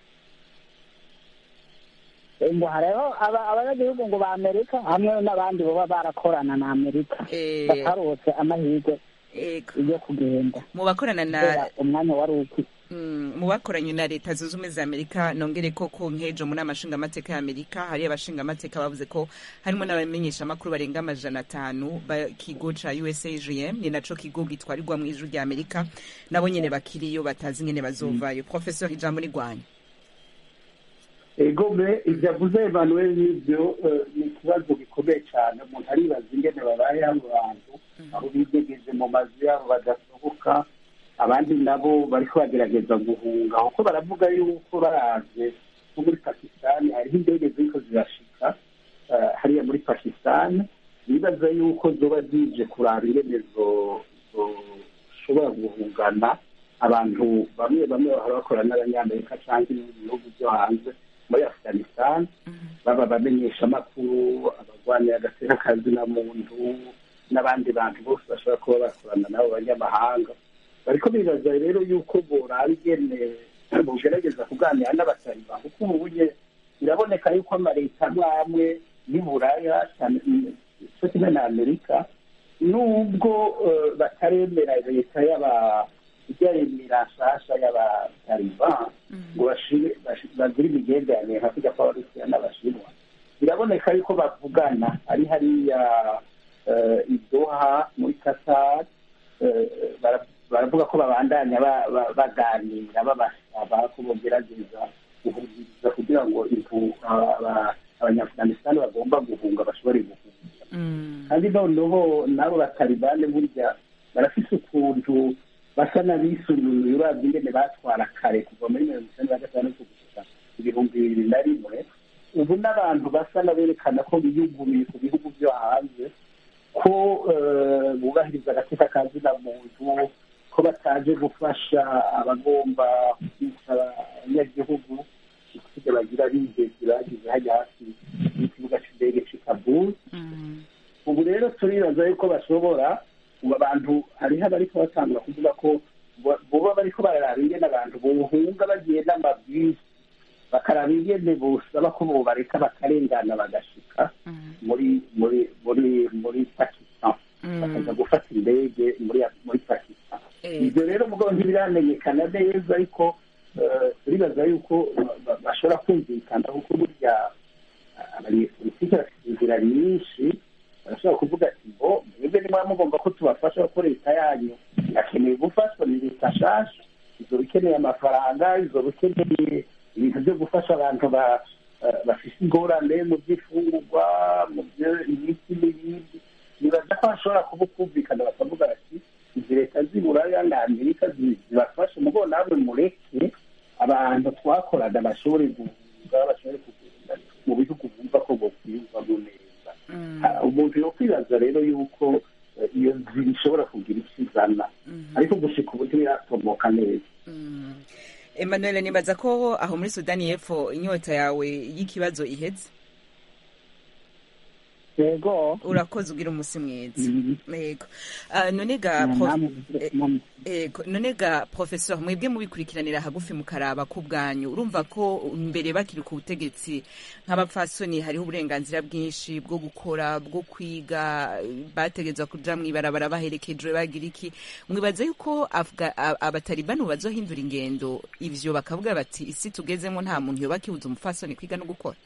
ngo hariho abanyagihugu ngo ba amerika hamwe n'abandi baba barakorana na amerika batarose amahirwe yo kugenda mu bakorana na umwanya wari uki mu bakoranye na leta zunze ubumwe za amerika nongere ko ku nkejo mu nama nshingamateka ya amerika hari abashingamateka bavuze ko harimo n'abamenyeshamakuru barenga amajana atanu kigo ca usagm ni naco kigo gitwarirwa mu ijuru rya amerika nabo nyene bakiriyo batazi ngene bazovayo professor ijambo ni rwanyu egome ibyo avuze emanuel n'ibyo ni ikibazo gikomeye cyane umuntu aribaza ingene babaye abo bantu aho bidegeje mu mazu yabo badasohoka abandi nabo bariko bagerageza guhunga kuko baravuga yuko baraje nko muri pakisitani hariho indege ziriko zirashika hariya muri pakisitani bibaza yuko zoba zije kuraba ingene zoshobora guhungana abantu bamwe bamwe bahora bakorana n'abanyamerika cyangwa ibindi bihugu byo hanze muri afghanistan baba abamenyeshamakuru abarwanira agateka kazina muntu n'abandi bantu bose bashobora kuba bakorana n'abo banyamahanga bariko bibaza rero yuko boraba ingene bugerageza kuganira n'abataliban kuko ubu bunye biraboneka yuko amaleta amwe amwe y'uburaya cyo kimwe na amerika nubwo bataremera leta y'aba ibyaremera nshasha y'abataliban ngo bagire imigenderanire nka kujya kw'abarusiya n'abashinwa biraboneka yuko bavugana ari hariya eh, i Doha muri Qatar eh, bara- baravuga ko babandanya ba- ba- baganira babasaba ko bogerageza guhumuriza kugira ngo impu- aba- aba- abanyafuganisitani bagomba guhunga bashobore guhunga Mm. kandi noneho n'abo batalibane burya barafise ukuntu basa n'abisunuye uravye ingene batwara kare kuva muri mirongo icyenda na gatandatu gushika ibihumbi bibiri na rimwe ubu n'abantu basa n'aberekana ko biyuguruye ku bihugu byo hanze ko eh, bubahiriza agateka ka zina muntu ko bataje gufasha abagomba kwica abanyagihugu ikige bagira bigezi bagize hajya hafi y'ikibuga c'indege c'i Kabul Mm. ubu rero turibaza yuko bashobora ubu abantu hariho abariko batangura kuvuga ko bo- boba bariko bararaba ingene abantu bohunga bagiye n'amabwisi bakaraba ingene bosaba ko bobareka bakarengana bagashika Mm. muri muri muri muri pakistan bakaza Mm. gufata indege muri muri pakistan Eh, ibyo rero mugabo ntibiramenyekana neza ariko eh, turibaza yuko ba- ba- bashobora kumvikana kuko burya ah, abanyepolitiki bafite inzira nyinshi barashobora kuvuga ati ngo mwebwe nimwaba mugomba ko tubafasha kuko leta yanyu irakeneye gufashwa ni leta nshasha izoba ikeneye amafaranga izoba ikeneye ibintu byo gufasha abantu ba- eh, bafise ingorane mu by'ifungurwa mu byo imiti n'ibindi nibaza ko hashobora kuba ukumvikana bakavuga bati izi leta z'iburaya na amerika zi- zibafashe mugo namwe mureke abantu twakoraga bashobore guhunga bashobore kugenda mu bihugu bumva ko bokwiyumvamo neza mm. Ah, umuntu yo kwibaza rero yuko eh, iyo nzira ishobora kugira icyo izana Mhm. ariko gushika ubu ntibiratomoka neza Mm. Emmanuel nibaza ko aho muri Sudani y'Epfo inyota yawe y'ikibazo iheze yego urakoze ugira umunsi mwiza Mhm. yego Ah, none ga prof- namwe mu- Ego, none ga professeur mwebwe mubikurikiranira hagufi mukaraba ku bwanyu urumva ko mbere bakiri ku butegetsi nk'abapfasoni hariho uburenganzira bwinshi bwo gukora bwo kwiga bategetswe kuja mw'ibarabara baherekejwe bagira iki mwibaza yuko Afga- a- abatalibani ubu bazohindura ingendo ivyo bakavuga bati isi tugezemo nta muntu yoba akibuza umupfasoni kwiga no gukora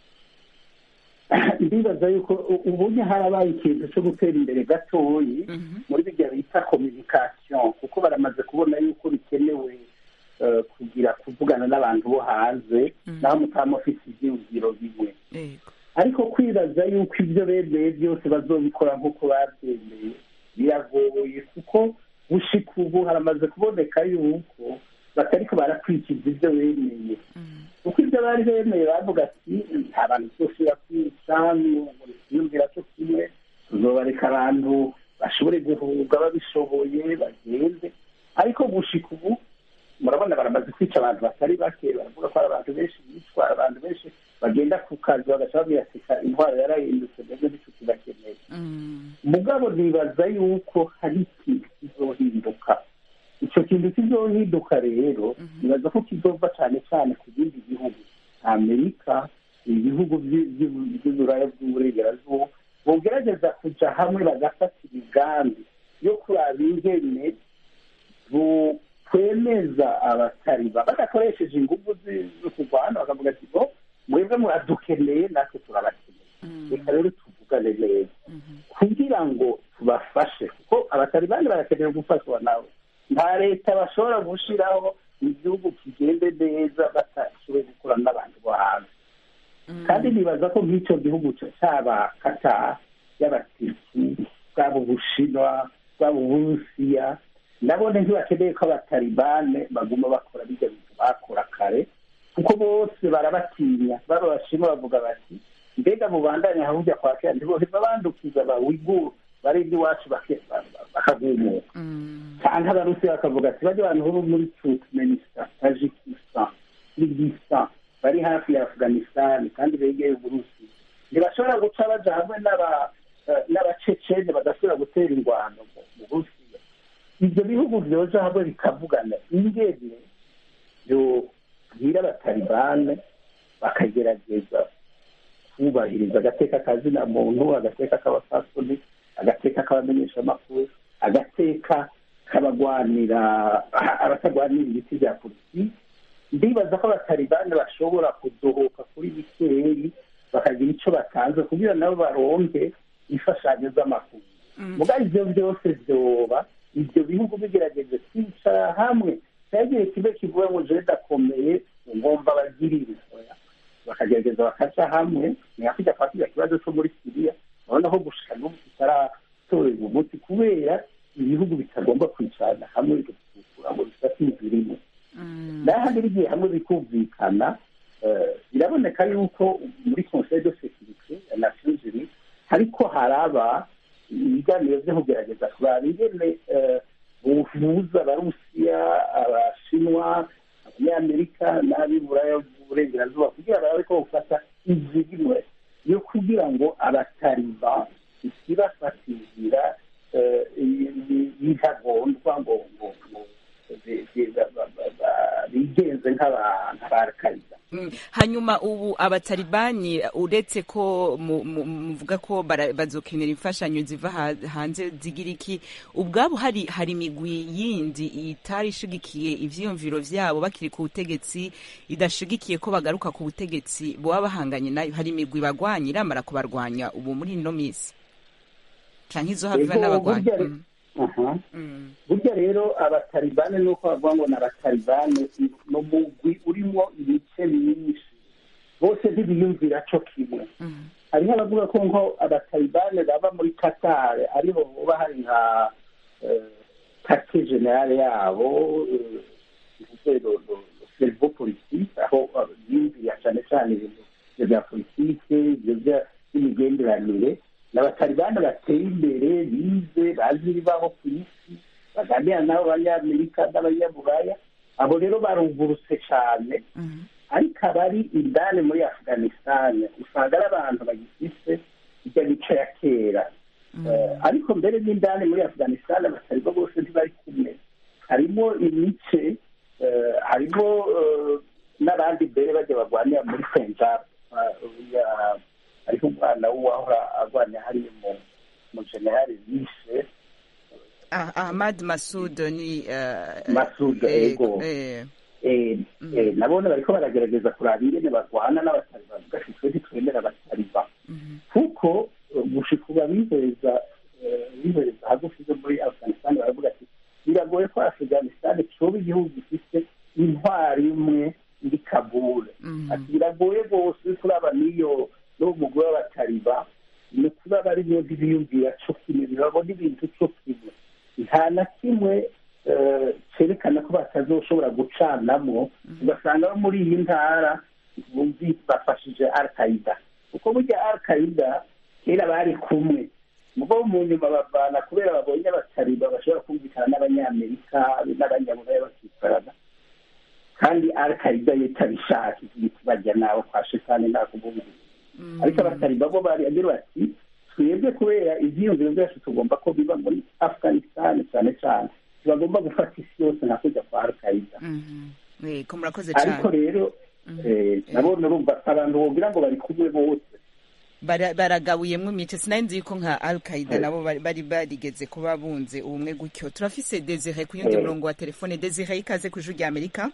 ndibaza yuko u- ubunya harabaye ikintu cyo gutera imbere gatoyi Mhm. muri bijya bita communication kuko baramaze kubona yuko bikenewe eh, kugira kuvugana n'abantu bo hanze Mhm. naho mutaba mufite ivyiyumviro bimwe Ego. ariko kwibaza yuko ibyo bemeye byose bazobikora nk'uko babyemeye biragoye kuko gushika ubu haramaze kuboneka yuko batariko barakurikiza ibyo bemeye Mm. kuko ibyo bari bemeye bavuga ati nta bantu twosubira kwica twiyumvira cyo kimwe tuzobareka abantu bashobore guhunga babishoboye bagende ariko gushika ubu murabona baramaze kwica abantu batari bake baravuga ko hari abantu benshi bicwa abantu benshi bagenda ku kazi bagaca babiyasika intwaro yarahindutse mbese n'ico kibakeneye Mm. mugabo nibaza yuko hari ikintu kizohinduka icyo kintu kizohinduka rero nibaza ko kizova cyane cyane ku bindi bihugu amerika ibihugu by'i- by'i- by'uburaya bw'uburengerazuba bogerageza kuja hamwe bagafata imigambi yo kuraba ingene kwemeza abatariba badakoresheje ingufu zi- zo kurwana bakavuga ati bo mwebwe muradukeneye natwe turabakeneye Mm. reka rero tuvugane neza Mhm. kugira ngo tubafashe kuko abatalibani barakeneye gufashwa nabo nta leta bashobora gushiraho igihugu kigende neza batashoboye gukorana n'abantu bo hanze Mm. kandi nibaza ko nk'icyo gihugu ca- caba kata y'abatisi bwaba ubushinwa bwaba uburusiya nabone ntibakeneye ko abatalibane baguma bakora bijya bintu bakora kare kuko bose barabatinya baba abashinwa bavuga bati mbega mubandanye ahujya kwa kera ntiboheza bandukiza abawiguru bari iwacu bake- ba- ba- bakagumuka Mm. cyangwa abarusiya bakavuga ati bajya abantu bo muri turkmenistan tajikistan kirgistan bari hafi ya afghanistan kandi begeye uburusiya ntibashobora guca baja hamwe n'aba eh, n'abacecene badashobora gutera ingwano mu mu burusiya ibyo bihugu vyoja hamwe bikavugana ingene yobwira abatalibane bakagerageza kubahiriza agateka kazina muntu agateka k'abapfasoni agateka k'abamenyeshamakuru agateka k'abagwanira abatagwanira ibiti bya politiki ndibaza ko abatalibani bashobora kudohoka kuri bikeyi bakagira icyo batanze kugira nabo baronke imfashanyo z'amakuru muga ivyo byose vyoba ibyo bihugu bigerageje kwicara hamwe cyagiye kibe kivuga ngo jewe ndakomeye ngomba bagirire oya bakagerageza bakaca hamwe ntihakijya kwa kiriya kibazo cyo muri siriya urabona ko gushika n'ubu kitaratorerwa umuti kubera ibihugu bitagomba kwicarana hamwe bigasukura ngo bifate inzira imwe n'ahandi bigiye hamwe bikumvikana eh, biraboneka yuko muri conseil de sécurité ya nations unies hariko haraba ibiganiro vyo kugerageza kuraba ingene eh, buhuza abarusiya abashinwa abanyamerika n'ab'iburaya bw'uburengerazuba kugira barabe ko bufata inzira imwe yo kugira ngo abataliba isibafatizira y'intagondwa ngo ngo ngo bi- bi- ba- ba- ba- ba- bigenze nk'aba- nk'abarakaida Mm. hanyuma ubu abatalibani uretse ko mu- mu- muvuga ko bara- bazokenera imfashanyo ziva ha- hanze zigira iki ubwabo hari hari imigwi yindi itari ishigikiye ivyiyumviro vyabo bakiri ku butegetsi idashigikiye ko bagaruka ku butegetsi boba bahanganye nayo hari imigwi bagwanya iramara kubarwanya ubu muri ino misi canke izohava Ego, n'abagwanya burya re- Mm. Aha. Mm. burya rero abatalibane nuko bavuga ngo ni abatalibane ni umugwi urimo ibice myinshi bose ntibiyumvira co kimwe Mm. hariho abavuga ko nko abatalibane baba muri katare ariho hoba hari nka kate generale yabo servo politike aho eh, yumvira cyane cyane ibintu ivyo bya politike ibyo bya- by'imigenderanire ni abatalibane bateye imbere bize bazi ibibaho ku isi baganira n'abo banyamerika n'abanyaburaya abo rero barungurutse cyane Mm. ariko abari indani muri afghanistan usanga ari abantu bagifise ijya mico ya kera Eh, ariko mbere n'indani muri afghanistan abataribo bose ntibari kumwe harimo imice eh, harimo eh, n'abandi mbere bajya barwanira muri penjab hariho umwana w'uwahora arwanya hariya mu mu generali yishe Ah, Ahmad Masud ni uh, Masud, ego. eh, Eh, eh, nabone bariko baragerageza kuraba ingene barwana n'abataliba bavuga ati twe ntitwemera abataliba mhm. kuko eh, gushika ubu abiheza eh, biheza hagufi zo muri afghanistan baravuga ati biragoye ko afghanistan coba igihugu gifise intwari imwe iri kabule Mhm. ati biragoye rwose uri kuraba n'iyo n'uwo mugore w'abataliba ni kuba bari bo ntibiyumvira co kimwe ntibabona ibintu co kimwe nta na kimwe eh, cerekana ko batazoshobora gucanamwo ugasanga bo muri iyi ntara bumvi bafashije al qaida kuko burya al qaida kera bari kumwe mugo mu nyuma bavana kubera babonye abataliba bashobora kumvikana n'abanyamerika n'abanyaburaya bakicarana kandi al qaida yo itabishaka ivuga bajya nawe kwa shetani nta kumubiri ariko abataliba bo bari agira bati twebwe kubera ivyiyumviro byacu tugomba ko biba muri afghanistan cyane cyane ntibagomba gufata isi yose nka kujya kwa al qaida Mhm. Eh, ko murakoze ariko cyane rero eh, nabone urumva abantu wogira ngo bari kumwe bose Bara- baragabuyemwo imice sinari nzi yuko nka al qaida Eh. nabo bari bari barigeze kuba bunze ubumwe gutyo turafise desire ku yundi Eh. murongo wa telefone desire ikaze ku ijwi rya amerika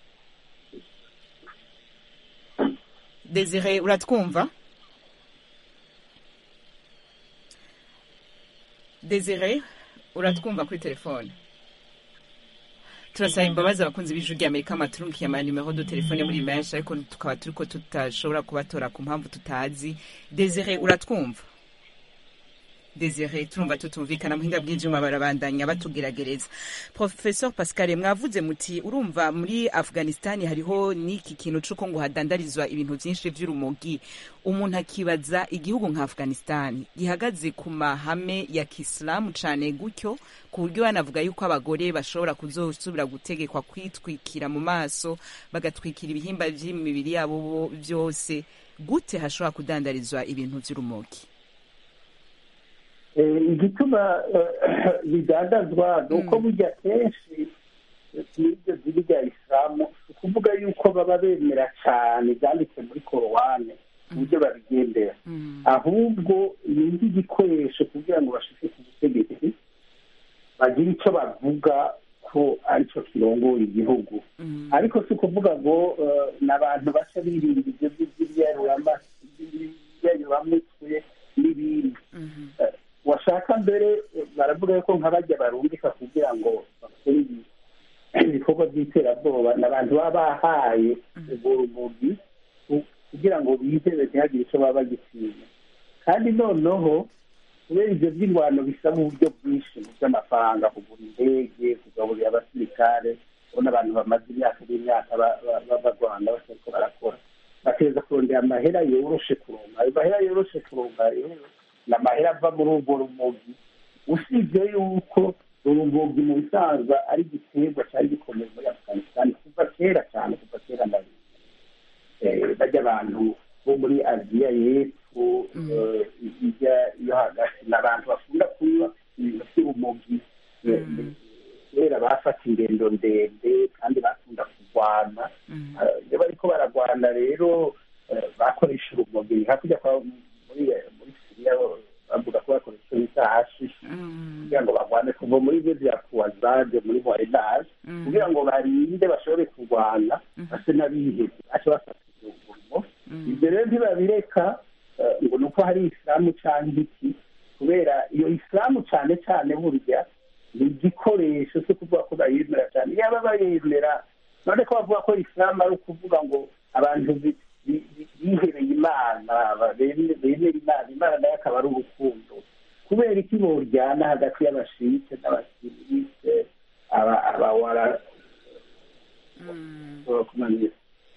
desire uratwumva desire uratwumva kuri telefone turasaba imbabazi abakunzi b'ijwi rya amerika amaturunkiye amanimero du telefone muri menshi ariko tukaba turiko tutashobora kubatora ku mpamvu tutazi desire uratwumva desire turumva tutumvikana muhinga bw'ivyuma barabandanya batugeragereza professor pascal mwavuze muti urumva muri afghanistan hariho n'iki kintu c'uko ngo hadandarizwa ibintu vyinshi vy'urumogi umuntu akibaza igihugu nka afghanistan gihagaze ku mahame ya kisilamu cane gutyo ku buryo banavuga yuko abagore bashobora kuzosubira gutegekwa kwitwikira mu maso bagatwikira ibihimba vy'imibiri yabo bo- vyose gute hashobora kudandarizwa ibintu vy'urumogi Eh, igituma eh, bidandazwa ni uko burya kenshi n'iryo dini rya isilamu si ukuvuga yuko baba bemera cyane ibyanditse muri korowani uburyo babigendera ahubwo ni nk'igikoresho kugira ngo bashike ku butegetsi bagire icyo bavuga ko aricyo kirongoye igihugu ariko si ukuvuga ngo eh, ni abantu baca birinda ibyo by'ibyaruramatsi kuvuga ko nka bajya barungika kugira ngo bakore ibi- ibikorwa by'iterabwoba ni abantu baba bahaye ubwo rumogi ku- kugira ngo bizere ntihagire icyo baba bagitinya kandi noneho kubera ibyo by'ingwano bisaba uburyo bwinshi mu by'amafaranga kugura indege kugaburira abasirikare ubona abantu bamaze imyaka n'imyaka ba- ba- ba- barwana batariko barakora bateza kurondera amahera yoroshe kuronka ayo mahera yoroshe kuronka rero ni amahera ava muri urwo rumogi usibye yuko urumogi mu bisanzwe ari igiterwa cyari gikomeye muri afghanistan kuva kera cyane kuva kera na eh, bajya abantu bo muri aziya y'epfo eh, hirya yo hagati ni abantu bakunda kunywa ibintu by'urumogi eh, kera bafata ingendo ndende kandi bakunda kurwana Eh, iyo bariko baragwana rero eh, bakoresha urumogi hakurya kwa muri muri siriya bavuga ko bakoresha icyo bita hashishi kugira ngo barwane kuva muri byo bya kuwazade muri moyenage kugira ngo barinde bashobore kurwana base n'abihebye bace bafata urwo ibyo rero ntibabireka eh, ngo ni uko hari isilamu cyangwa iki kubera iyo isilamu cyane cyane burya ni igikoresho cyo kuvuga ko bayemera cyane yaba bayemera none ko bavuga ko isilamu ari ukuvuga ngo abantu bi- bi- bi- bihebeye imana ba- beme- bemera imana imana nayo akaba ari urukundo kubera iki boryana hagati y'abashite n'abasirite aba- abawara kumanira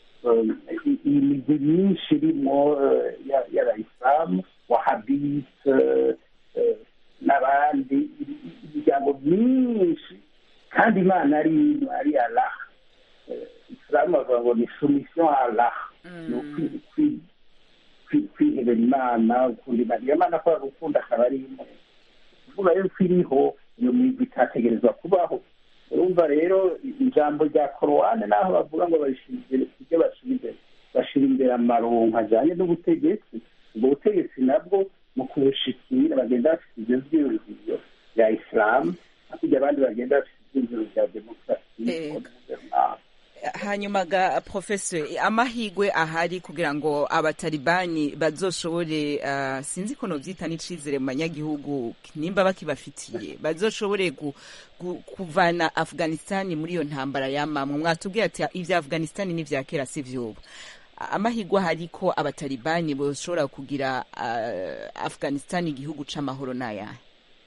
iyi migwi myinshi irimo eh, ya- y'abayisilamu wahabite eh, n'abandi imiryango myinshi kandi imana ari imwe ari allah Eh, isilamu bavuga ngo ni soumission à allah ni ukwi- kwi- kwi- kwihebera imana ukunda imana iyo mana kubera gukunda akaba ari imwe kuvuga rero ko iriho iyo migwi itategerezwa kubaho urumva rero ijambo rya korowani naho bavuga ngo barishyira imbere ibyo bashyira imbere bashyira imbere amaronko ajyanye n'ubutegetsi ubwo butegetsi nabwo mu kubushikira bagenda bafite ibyo byiyumviro bya isilamu hakurya abandi bagenda bafite ibyiyumviro bya demokarasi Yego. hanyuma ga professor amahigwe ahari kugira ngo abatalibani bazoshobore uh, sinzi ko novyita n'icizere mu banyagihugu nimba bakibafitiye bazoshobore gu, gu, kuvana afghanistan muri iyo ntambara yamamwe mwatubwiye ati ivya afghanistan n'ivya kera si vyubu amahigwe ahari ko abatalibani boshobora kugira uh, afghanistan igihugu c'amahoro n'ayahe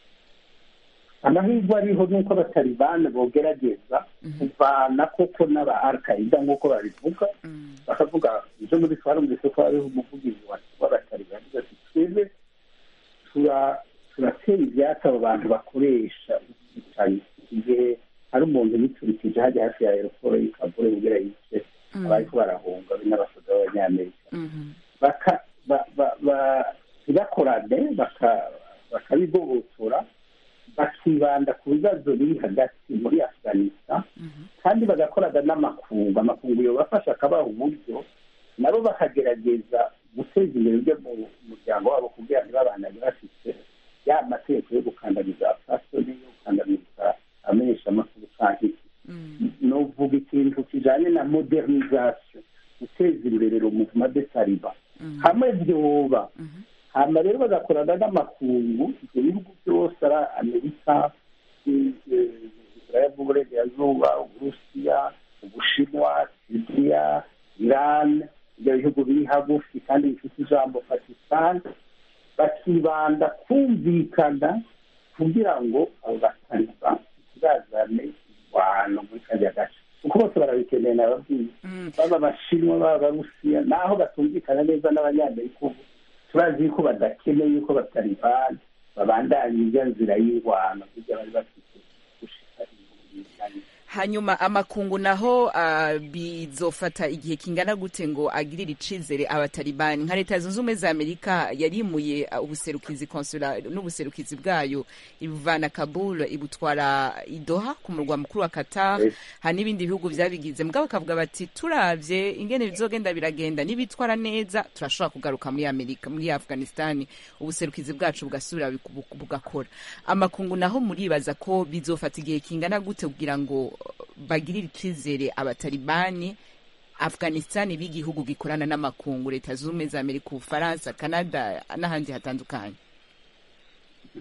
amahirwe ariho nuko abatalibani bogerageza kuvana koko n'aba alkaida nk'uko babivuga bakavuga ibyo muri twarumvise ko hariho umuvugizi wa- w'abatalibani avuga ati twebwe tura- turatera ibyatsi abo bantu bakoresha ubwicanyi igihe hari umuntu biturikije hajya hafi ya aeroporo y'ikabure kugira yice abariko barahunga be n'abasoda b'abanyamerika baka ba- ba- ba- ntibakorane baka- bakabigobotora bakibanda ku bibazo biri hagati muri afghanistan kandi bagakorana n'amakungu amakungu yobafasha akabaha uburyo nabo bakagerageza guteza imbere ibyo mu muryango wabo kugira ntibabandanye bafite ya mategeko yo gukandamiza fasoni yo gukandamiza amenyeshamakuru canke iki novuga ikintu kijanye na modernisation guteza imbere rumuvuma de taliban hamwe vyoba hama rero bagakorana n'amakungu ibyo bihugu byose ari amerika israel y'uburengerazuba uburusiya ubushinwa siriya iran ibyo bihugu biri hagufi kandi bifite ijambo pakistan bakibanda kumvikana kugira ngo abo bataliban bazane irwano muri kariya gace kuko bose barabikeneye nababwiye baba abashinwa baba abarusiya naho batumvikana neza n'abanyamerika ubu turazi yuko badakeneye yuko batalibani babandanya ijya nzira y'ingwano kugira bari bafite gushika ibintu hanyuma amakungu naho uh, bizofata igihe kingana gute ngo agirire icizere abatalibani nka leta zunze ubumwe za amerika yarimuye uh, ubuserukizi konsula n'ubuserukizi bwayo ibuvana kabul ibutwara idoha ku murwa mukuru wa qatar Yes. hari n'ibindi bihugu vyabigize mugabo bakavuga bati turavye ingene bizogenda biragenda nibitwara neza turashobora kugaruka muri amerika muri afghanistan ubuserukizi bwacu bugasubira bu- bugakora amakungu naho muribaza ko bizofata igihe kingana gute kugira ngo bagirire icizere abatalibani afghanistan b'igihugu gikorana n'amakungu leta zunze ubumwe za amerika ubufaransa canada n'ahandi hatandukanye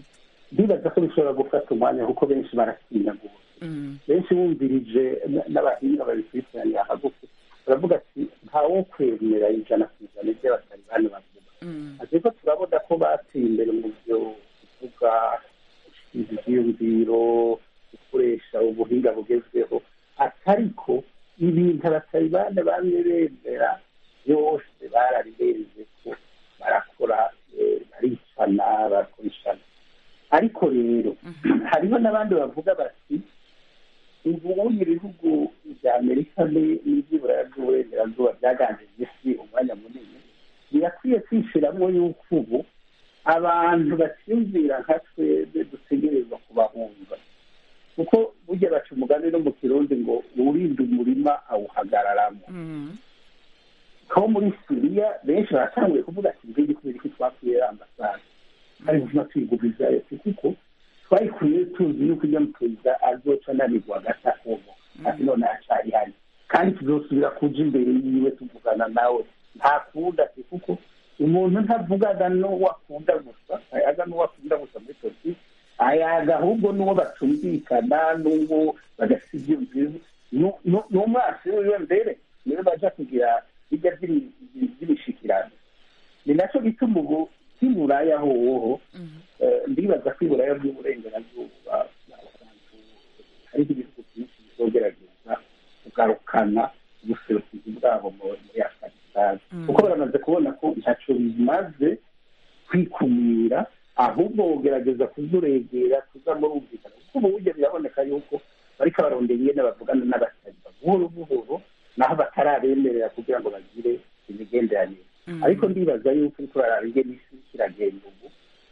ndibaza ko bishobora gufata umwanya kuko benshi baratinya gusa benshi bumvirije n'abahinga babikurikiraniye hagufi baravuga ati ntawo kwemera ijana ku ijana ibyo abatalibani bavuga ariko turabona ko bateye imbere mu byo kuvuga ibyiyumviro gukoresha ubuhinga bugezweho atariko ibintu abatalibani bamwe bemera byose barabibereze ko barakora baricana barakoreshana ariko rero hariho n'abandi bavuga bati ubundi ibihugu bya amerika n'iby'uburaya bw'uburengerazuba byaganjije isi umwanya munini birakwiye kwishyiramo yuko ubu abantu bacyumvira nka twebwe dutegerezwa kubahunga kuko burya baca umugani no mu kirundi ngo uwurinda umurima awuhagararamo ko muri siriya benshi baratanguye kuvuga ati mbega kubera ko twakwiye ambasade hari ubuzima tuyigurizayo kuko twayikuye tuzi yuko ujya mu perezida azoca ananirwa agata ubu ati none acari hano kandi tuzosubira kuja imbere yiwe tuvugana nawe ntakunda ati kuko umuntu ntavugana n'uwo akunda gusa ayaga n'uwo akunda gusa muri politiki ayaga ahubwo n'uwo batumvikana n'uwo badafite ibyiyumviro n'umwasi wiwe mbere niwe baja kugira bijya by'imishikirano ni nacyo gituma ubu nk'iburaya hoho ndibaza ko iburaya bw'uburengerazuba hariho ibihugu byinshi bizogerageza kugarukana ubuserukizi bwabo muri afganisitani kuko baramaze kubona ko ntacyo bimaze kwikumira ahubwo bugerageza kuzuregera kuza murumvikana kuko ubu buryo biraboneka yuko bariko barondera ingene bavugana n'abataliba buhoro buhoro naho batarabemerera kugira ngo bagire imigenderanire ariko ndibaza yuko uriko uraraba ingene isi kiragenda ubu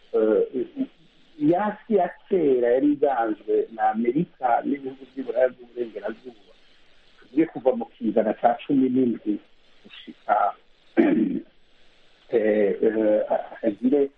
yasi ya kera yari iganzwe na amerika n'ibihugu by'uburaya bw'uburengerazuba tugiye kuva mu kizana cya cumi n'indwi gushika hagire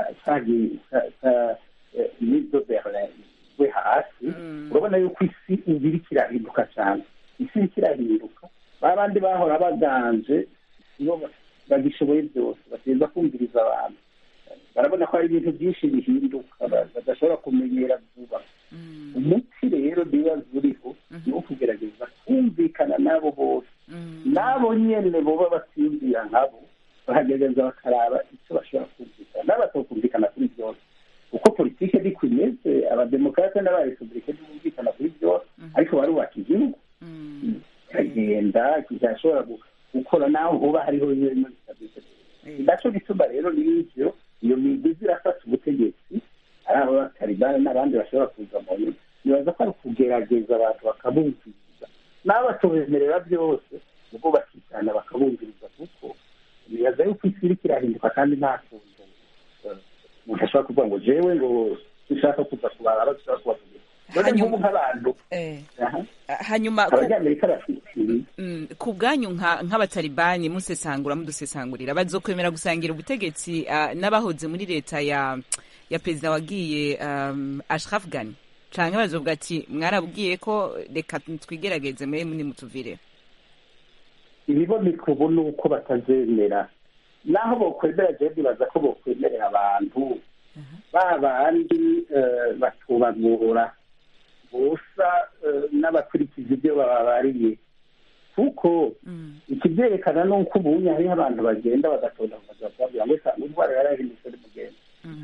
n'izo berlin we hasi urabona yuko isi ubu iriko irahinduka cyane isi iriko irahinduka ba bandi bahora baganje nibo bagishoboye byose bateza kumviriza abantu barabona ko hari ibintu byinshi bihinduka badashobora kumenyera vuba umuti rero bibaza uriho ni wo kugerageza kumvikana n'abo bose n'abo nyene boba batiyumvira nkabo bahagerageza bakaraba icyo bashobora kumvikana n'abatokumvikana kuri byose uko politike ariko imeze abademokarate n'abarepublike ntibumvikana kuri byose ariko barubaka igihugu kiragenda kizashobora gukora naho hoba hariho ibintu bitabise naco gituma rero n'ivyo iyo migwi irafata ubutegetsi ari abo batalibani n'abandi bashobora kuza mu nyuma nibaza ko ari ukugerageza abantu bakabumviriza n'abo batubemerera byose ubwo bakicana bakabumviriza kuko nibaza yuko isi iriko irahinduka kandi nta kuntu umuntu ashobora kuvuga ngo jewe ngo dushaka kuza kubara abo dushobora kubategeka none nk'ubu nk'abantu hanyuma abanyamerika bafite ku bwanyu nk'abatalibani musesangura mudusesangurira bazokwemera gusangira ubutegetsi n'abahoze muri leta ya ya perezida wagiye ashraf gani canke bazovuga ati mwarabwiye ko reka twigerageze mwe muni mutuvire ibiboneka ubu ni uko batazemera naho bokwemera jewe ndibaza ko bokwemerera abantu ba bandi batubagura busa n'abakurikiza ibyo bababariye kuko ikibyerekana ni uko ubunye hariho abantu bagenda bagatonda bakababwira ngo usanga indwara yarahindutse ari mugenda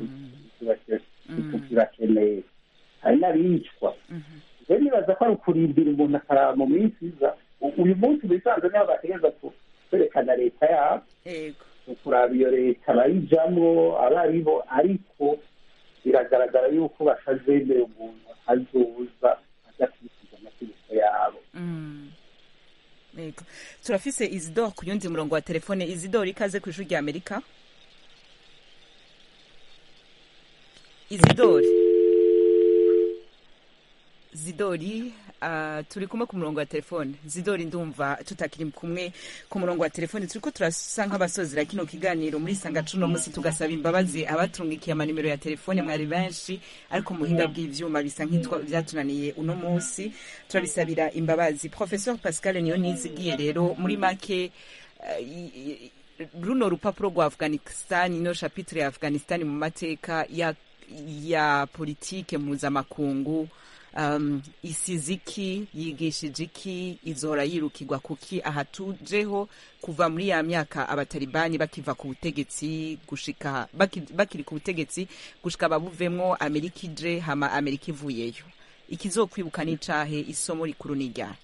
turakeneye hari n'abicwa rero nibaza ko ari ukurindira umuntu akaraba mu minsi iza uyu munsi bisanzwe niho bategereza kwerekana leta yabo kuraba iyo leta bayijamwo abo ari bo ariko biragaragara yuko batazemera umuntu azoza adakurikiza amategeko yabo yego turafise izidoro ku yundi murongo wa telefone izidoro ikaze ku ishuri rya amerika izidori zidori uh, turi kumwe ku murongo wa telefone zidori ndumva tutakiri kumwe ku murongo wa telefone turiko turasa nk'abasozera kino kiganiro muri sanga cuno musi tugasaba imbabazi abatungikiye amanimero ya telefone mwari benshi ariko muhinga bw'ivyuma bisa nk'itwa vyatunaniye uno musi turabisabira imbabazi professeur pascal niyo nizigiye rero muri make uh, runo rupapuro rwa afghanistan ino chapitre ya afghanistan mu mateka ya ya politike mpuzamakungu um, isize iki yigishije iki izora yirukirwa kuki aha tujeho kuva muri ya myaka abatalibani bakiva ku butegetsi gushika baki- bakiri ku butegetsi gushika babuvemwo amerika ije hama amerika ivuyeyo ikizokwibuka n'icahe isomo rikuru ni ryari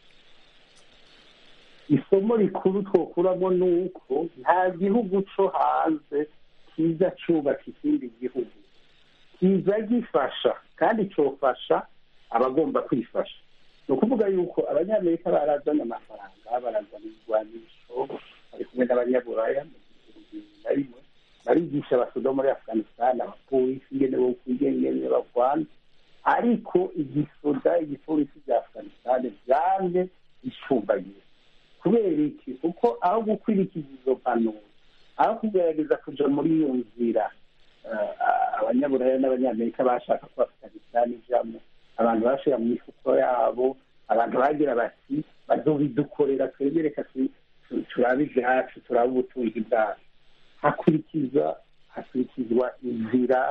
isomo rikuru twokuramo ni uko nta gihugu cyo hanze kiza cyubaka ikindi gihugu kiza gifasha kandi cyofasha abagomba kwifasha ni ukuvuga yuko abanyamerika barazanye amafaranga barazana ibigwanisho bari kumwe n'abanyaburaya mu bihumbi bibiri na rimwe barigisha abasoda muri afghanistan abapolisi ingene bo kwigengene barwana ariko igisoda igipolisi bya afghanistan byanze bicumbagira kubera iki kuko aho gukurikiza izo mpanuro aho kugerageza kuja muri iyo nzira eh, abanyaburaya n'abanyamerika bashaka ko afghanistan ijamo abantu bashira mu mifuko yabo abantu bagira bati bazobidukorera twebwe reka tu- tu- turabe ibyacu turabe ubutunzi bwacu hakurikiza hakurikizwa inzira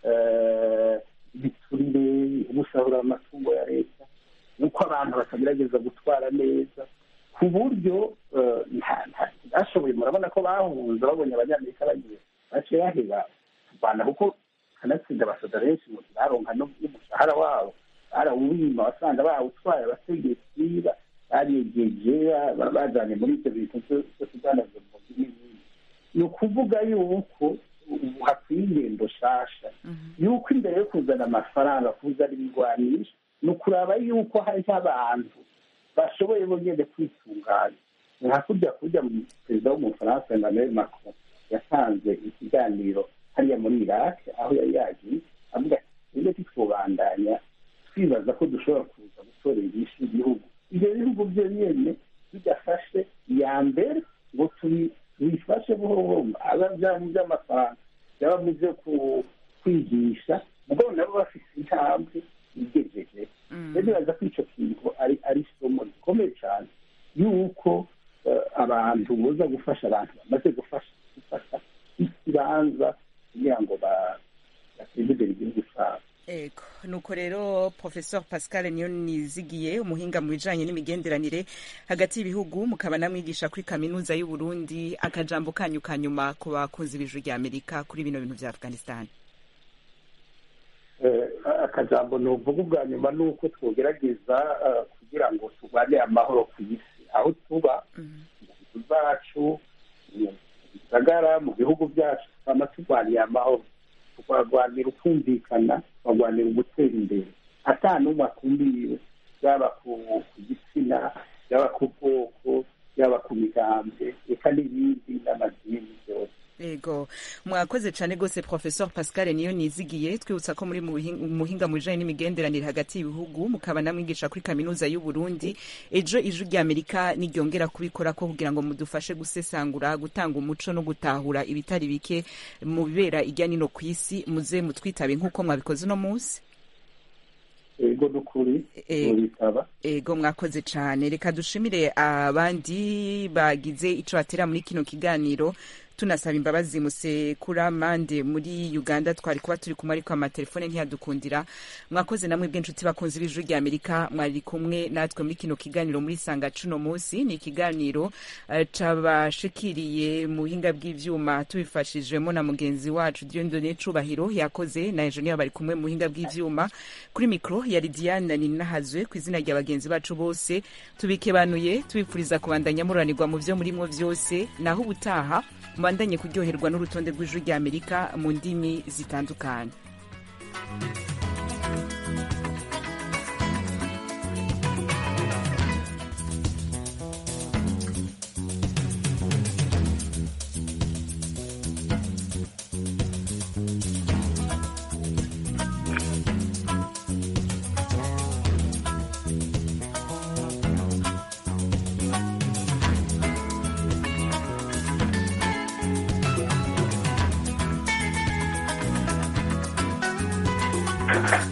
eh, ibiturire gusahura amatungo ya leta nuko abantu batagerageza gutwara neza ku buryo eh, nta- nta- bashoboye murabona ko bahunze babonye abanyamerika bagiye baciye baheba kurwana kuko kanatsinda abasoda benshi mu baronka no- n'umushahara wabo barawubima wasanga bawutwaye abategetsi ba- baregeje ba- ba- bajanye muri ibyo bintu byo byo kudandaza impunzi n'ibindi ni ukuvuga yuko ubu hakwiye ingendo nshasha yuko imbere yo kuzana amafaranga kuzana ibigwanisho ni ukuraba yuko hariho abantu bashoboye bonyine kwitunganya nka kurya kurya mu- perezida w'umufaransa emmanuel macron yatanze ikiganiro hariya muri iraq aho yari yagiye avuga ati twebwe titwobandanya twibaza ko dushobora kuza gutorera inyishu igihugu ibyo bihugu byo nyene bidafashe iya mbere ngo tubi- tubifashe buhoro buhoro aba byaba mu by'amafaranga byaba mu byo ku- kwigisha mugabo nabo bafise intambwe igejeje rero nibaza ko ico kintu ari ari isomo rikomeye cyane yuko eh, abantu boza gufasha abantu bamaze gufasha gufasha ikibanza kugira ngo ba- bateze imbere igihugu cyabo Ego, nuko rero Professor Pascal niyo nizigiye umuhinga mu bijanye n'imigenderanire hagati y'ibihugu mukaba namwigisha kuri kaminuza y'u Burundi akajambo kanyu kanyuma ku bakunzi b'ijwi rya Amerika kuri bino bintu vya Afghanistan. Eh, akajambo nuvuga ubwa nyuma ni uko twogerageza eh, kugira ngo turwane amahoro ku isi aho tuba mu nzu zacu mu bisagara mu bihugu byacu tukaba turwaniye amahoro tukarwanira ukumvikana tukarwanira ugutera imbere ata n'umwe akumbiwe yaba ku ku gitsina yaba ku bwoko yaba ku migambwe eka n'ibindi n'amadini byose Ego, mwakoze cane gose Professor Pascal niyo nizigiye twibutsa ko muri mu buhin- muhinga mu bijanye n'imigenderanire hagati y'ibihugu mukaba namwigisha kuri kaminuza y'u Burundi ejo ijwi rya Amerika niryongera kubikora ko kugira ngo mudufashe gusesangura gutanga umuco no gutahura ibitari bike mu bibera irya nino ku isi muze mutwitabe nk'uko mwabikoze uno munsi ego n'ukuri Eh, mubitaba ego mwakoze cane reka dushimire abandi bagize ico batera muri kino kiganiro tunasaba imbabazi musekura mande muri uganda twari kuba turi kumwe ariko amatelefone ntiyadukundira mwakoze namwe bw'inshuti bakunze b'ijuru rya amerika mwari kumwe natwe muri kino kiganiro muri sanga cuno munsi ni ikiganiro eh, cabashikiriye mu buhinga bw'ivyuma tubifashijwemo na mugenzi wacu diondone cubahiro yakoze na enjeniyeri bari kumwe mu buhinga bw'ivyuma kuri mikro yari diane ninahazwe ku izina rya bagenzi bacu bose tubikebanuye tubifuriza kubandanya muranirwa mu vyo murimwo vyose naho ubutaha mubandanye kuryoherwa n'urutonde rw'ijuru rya amerika mu ndimi zitandukanye Thank you.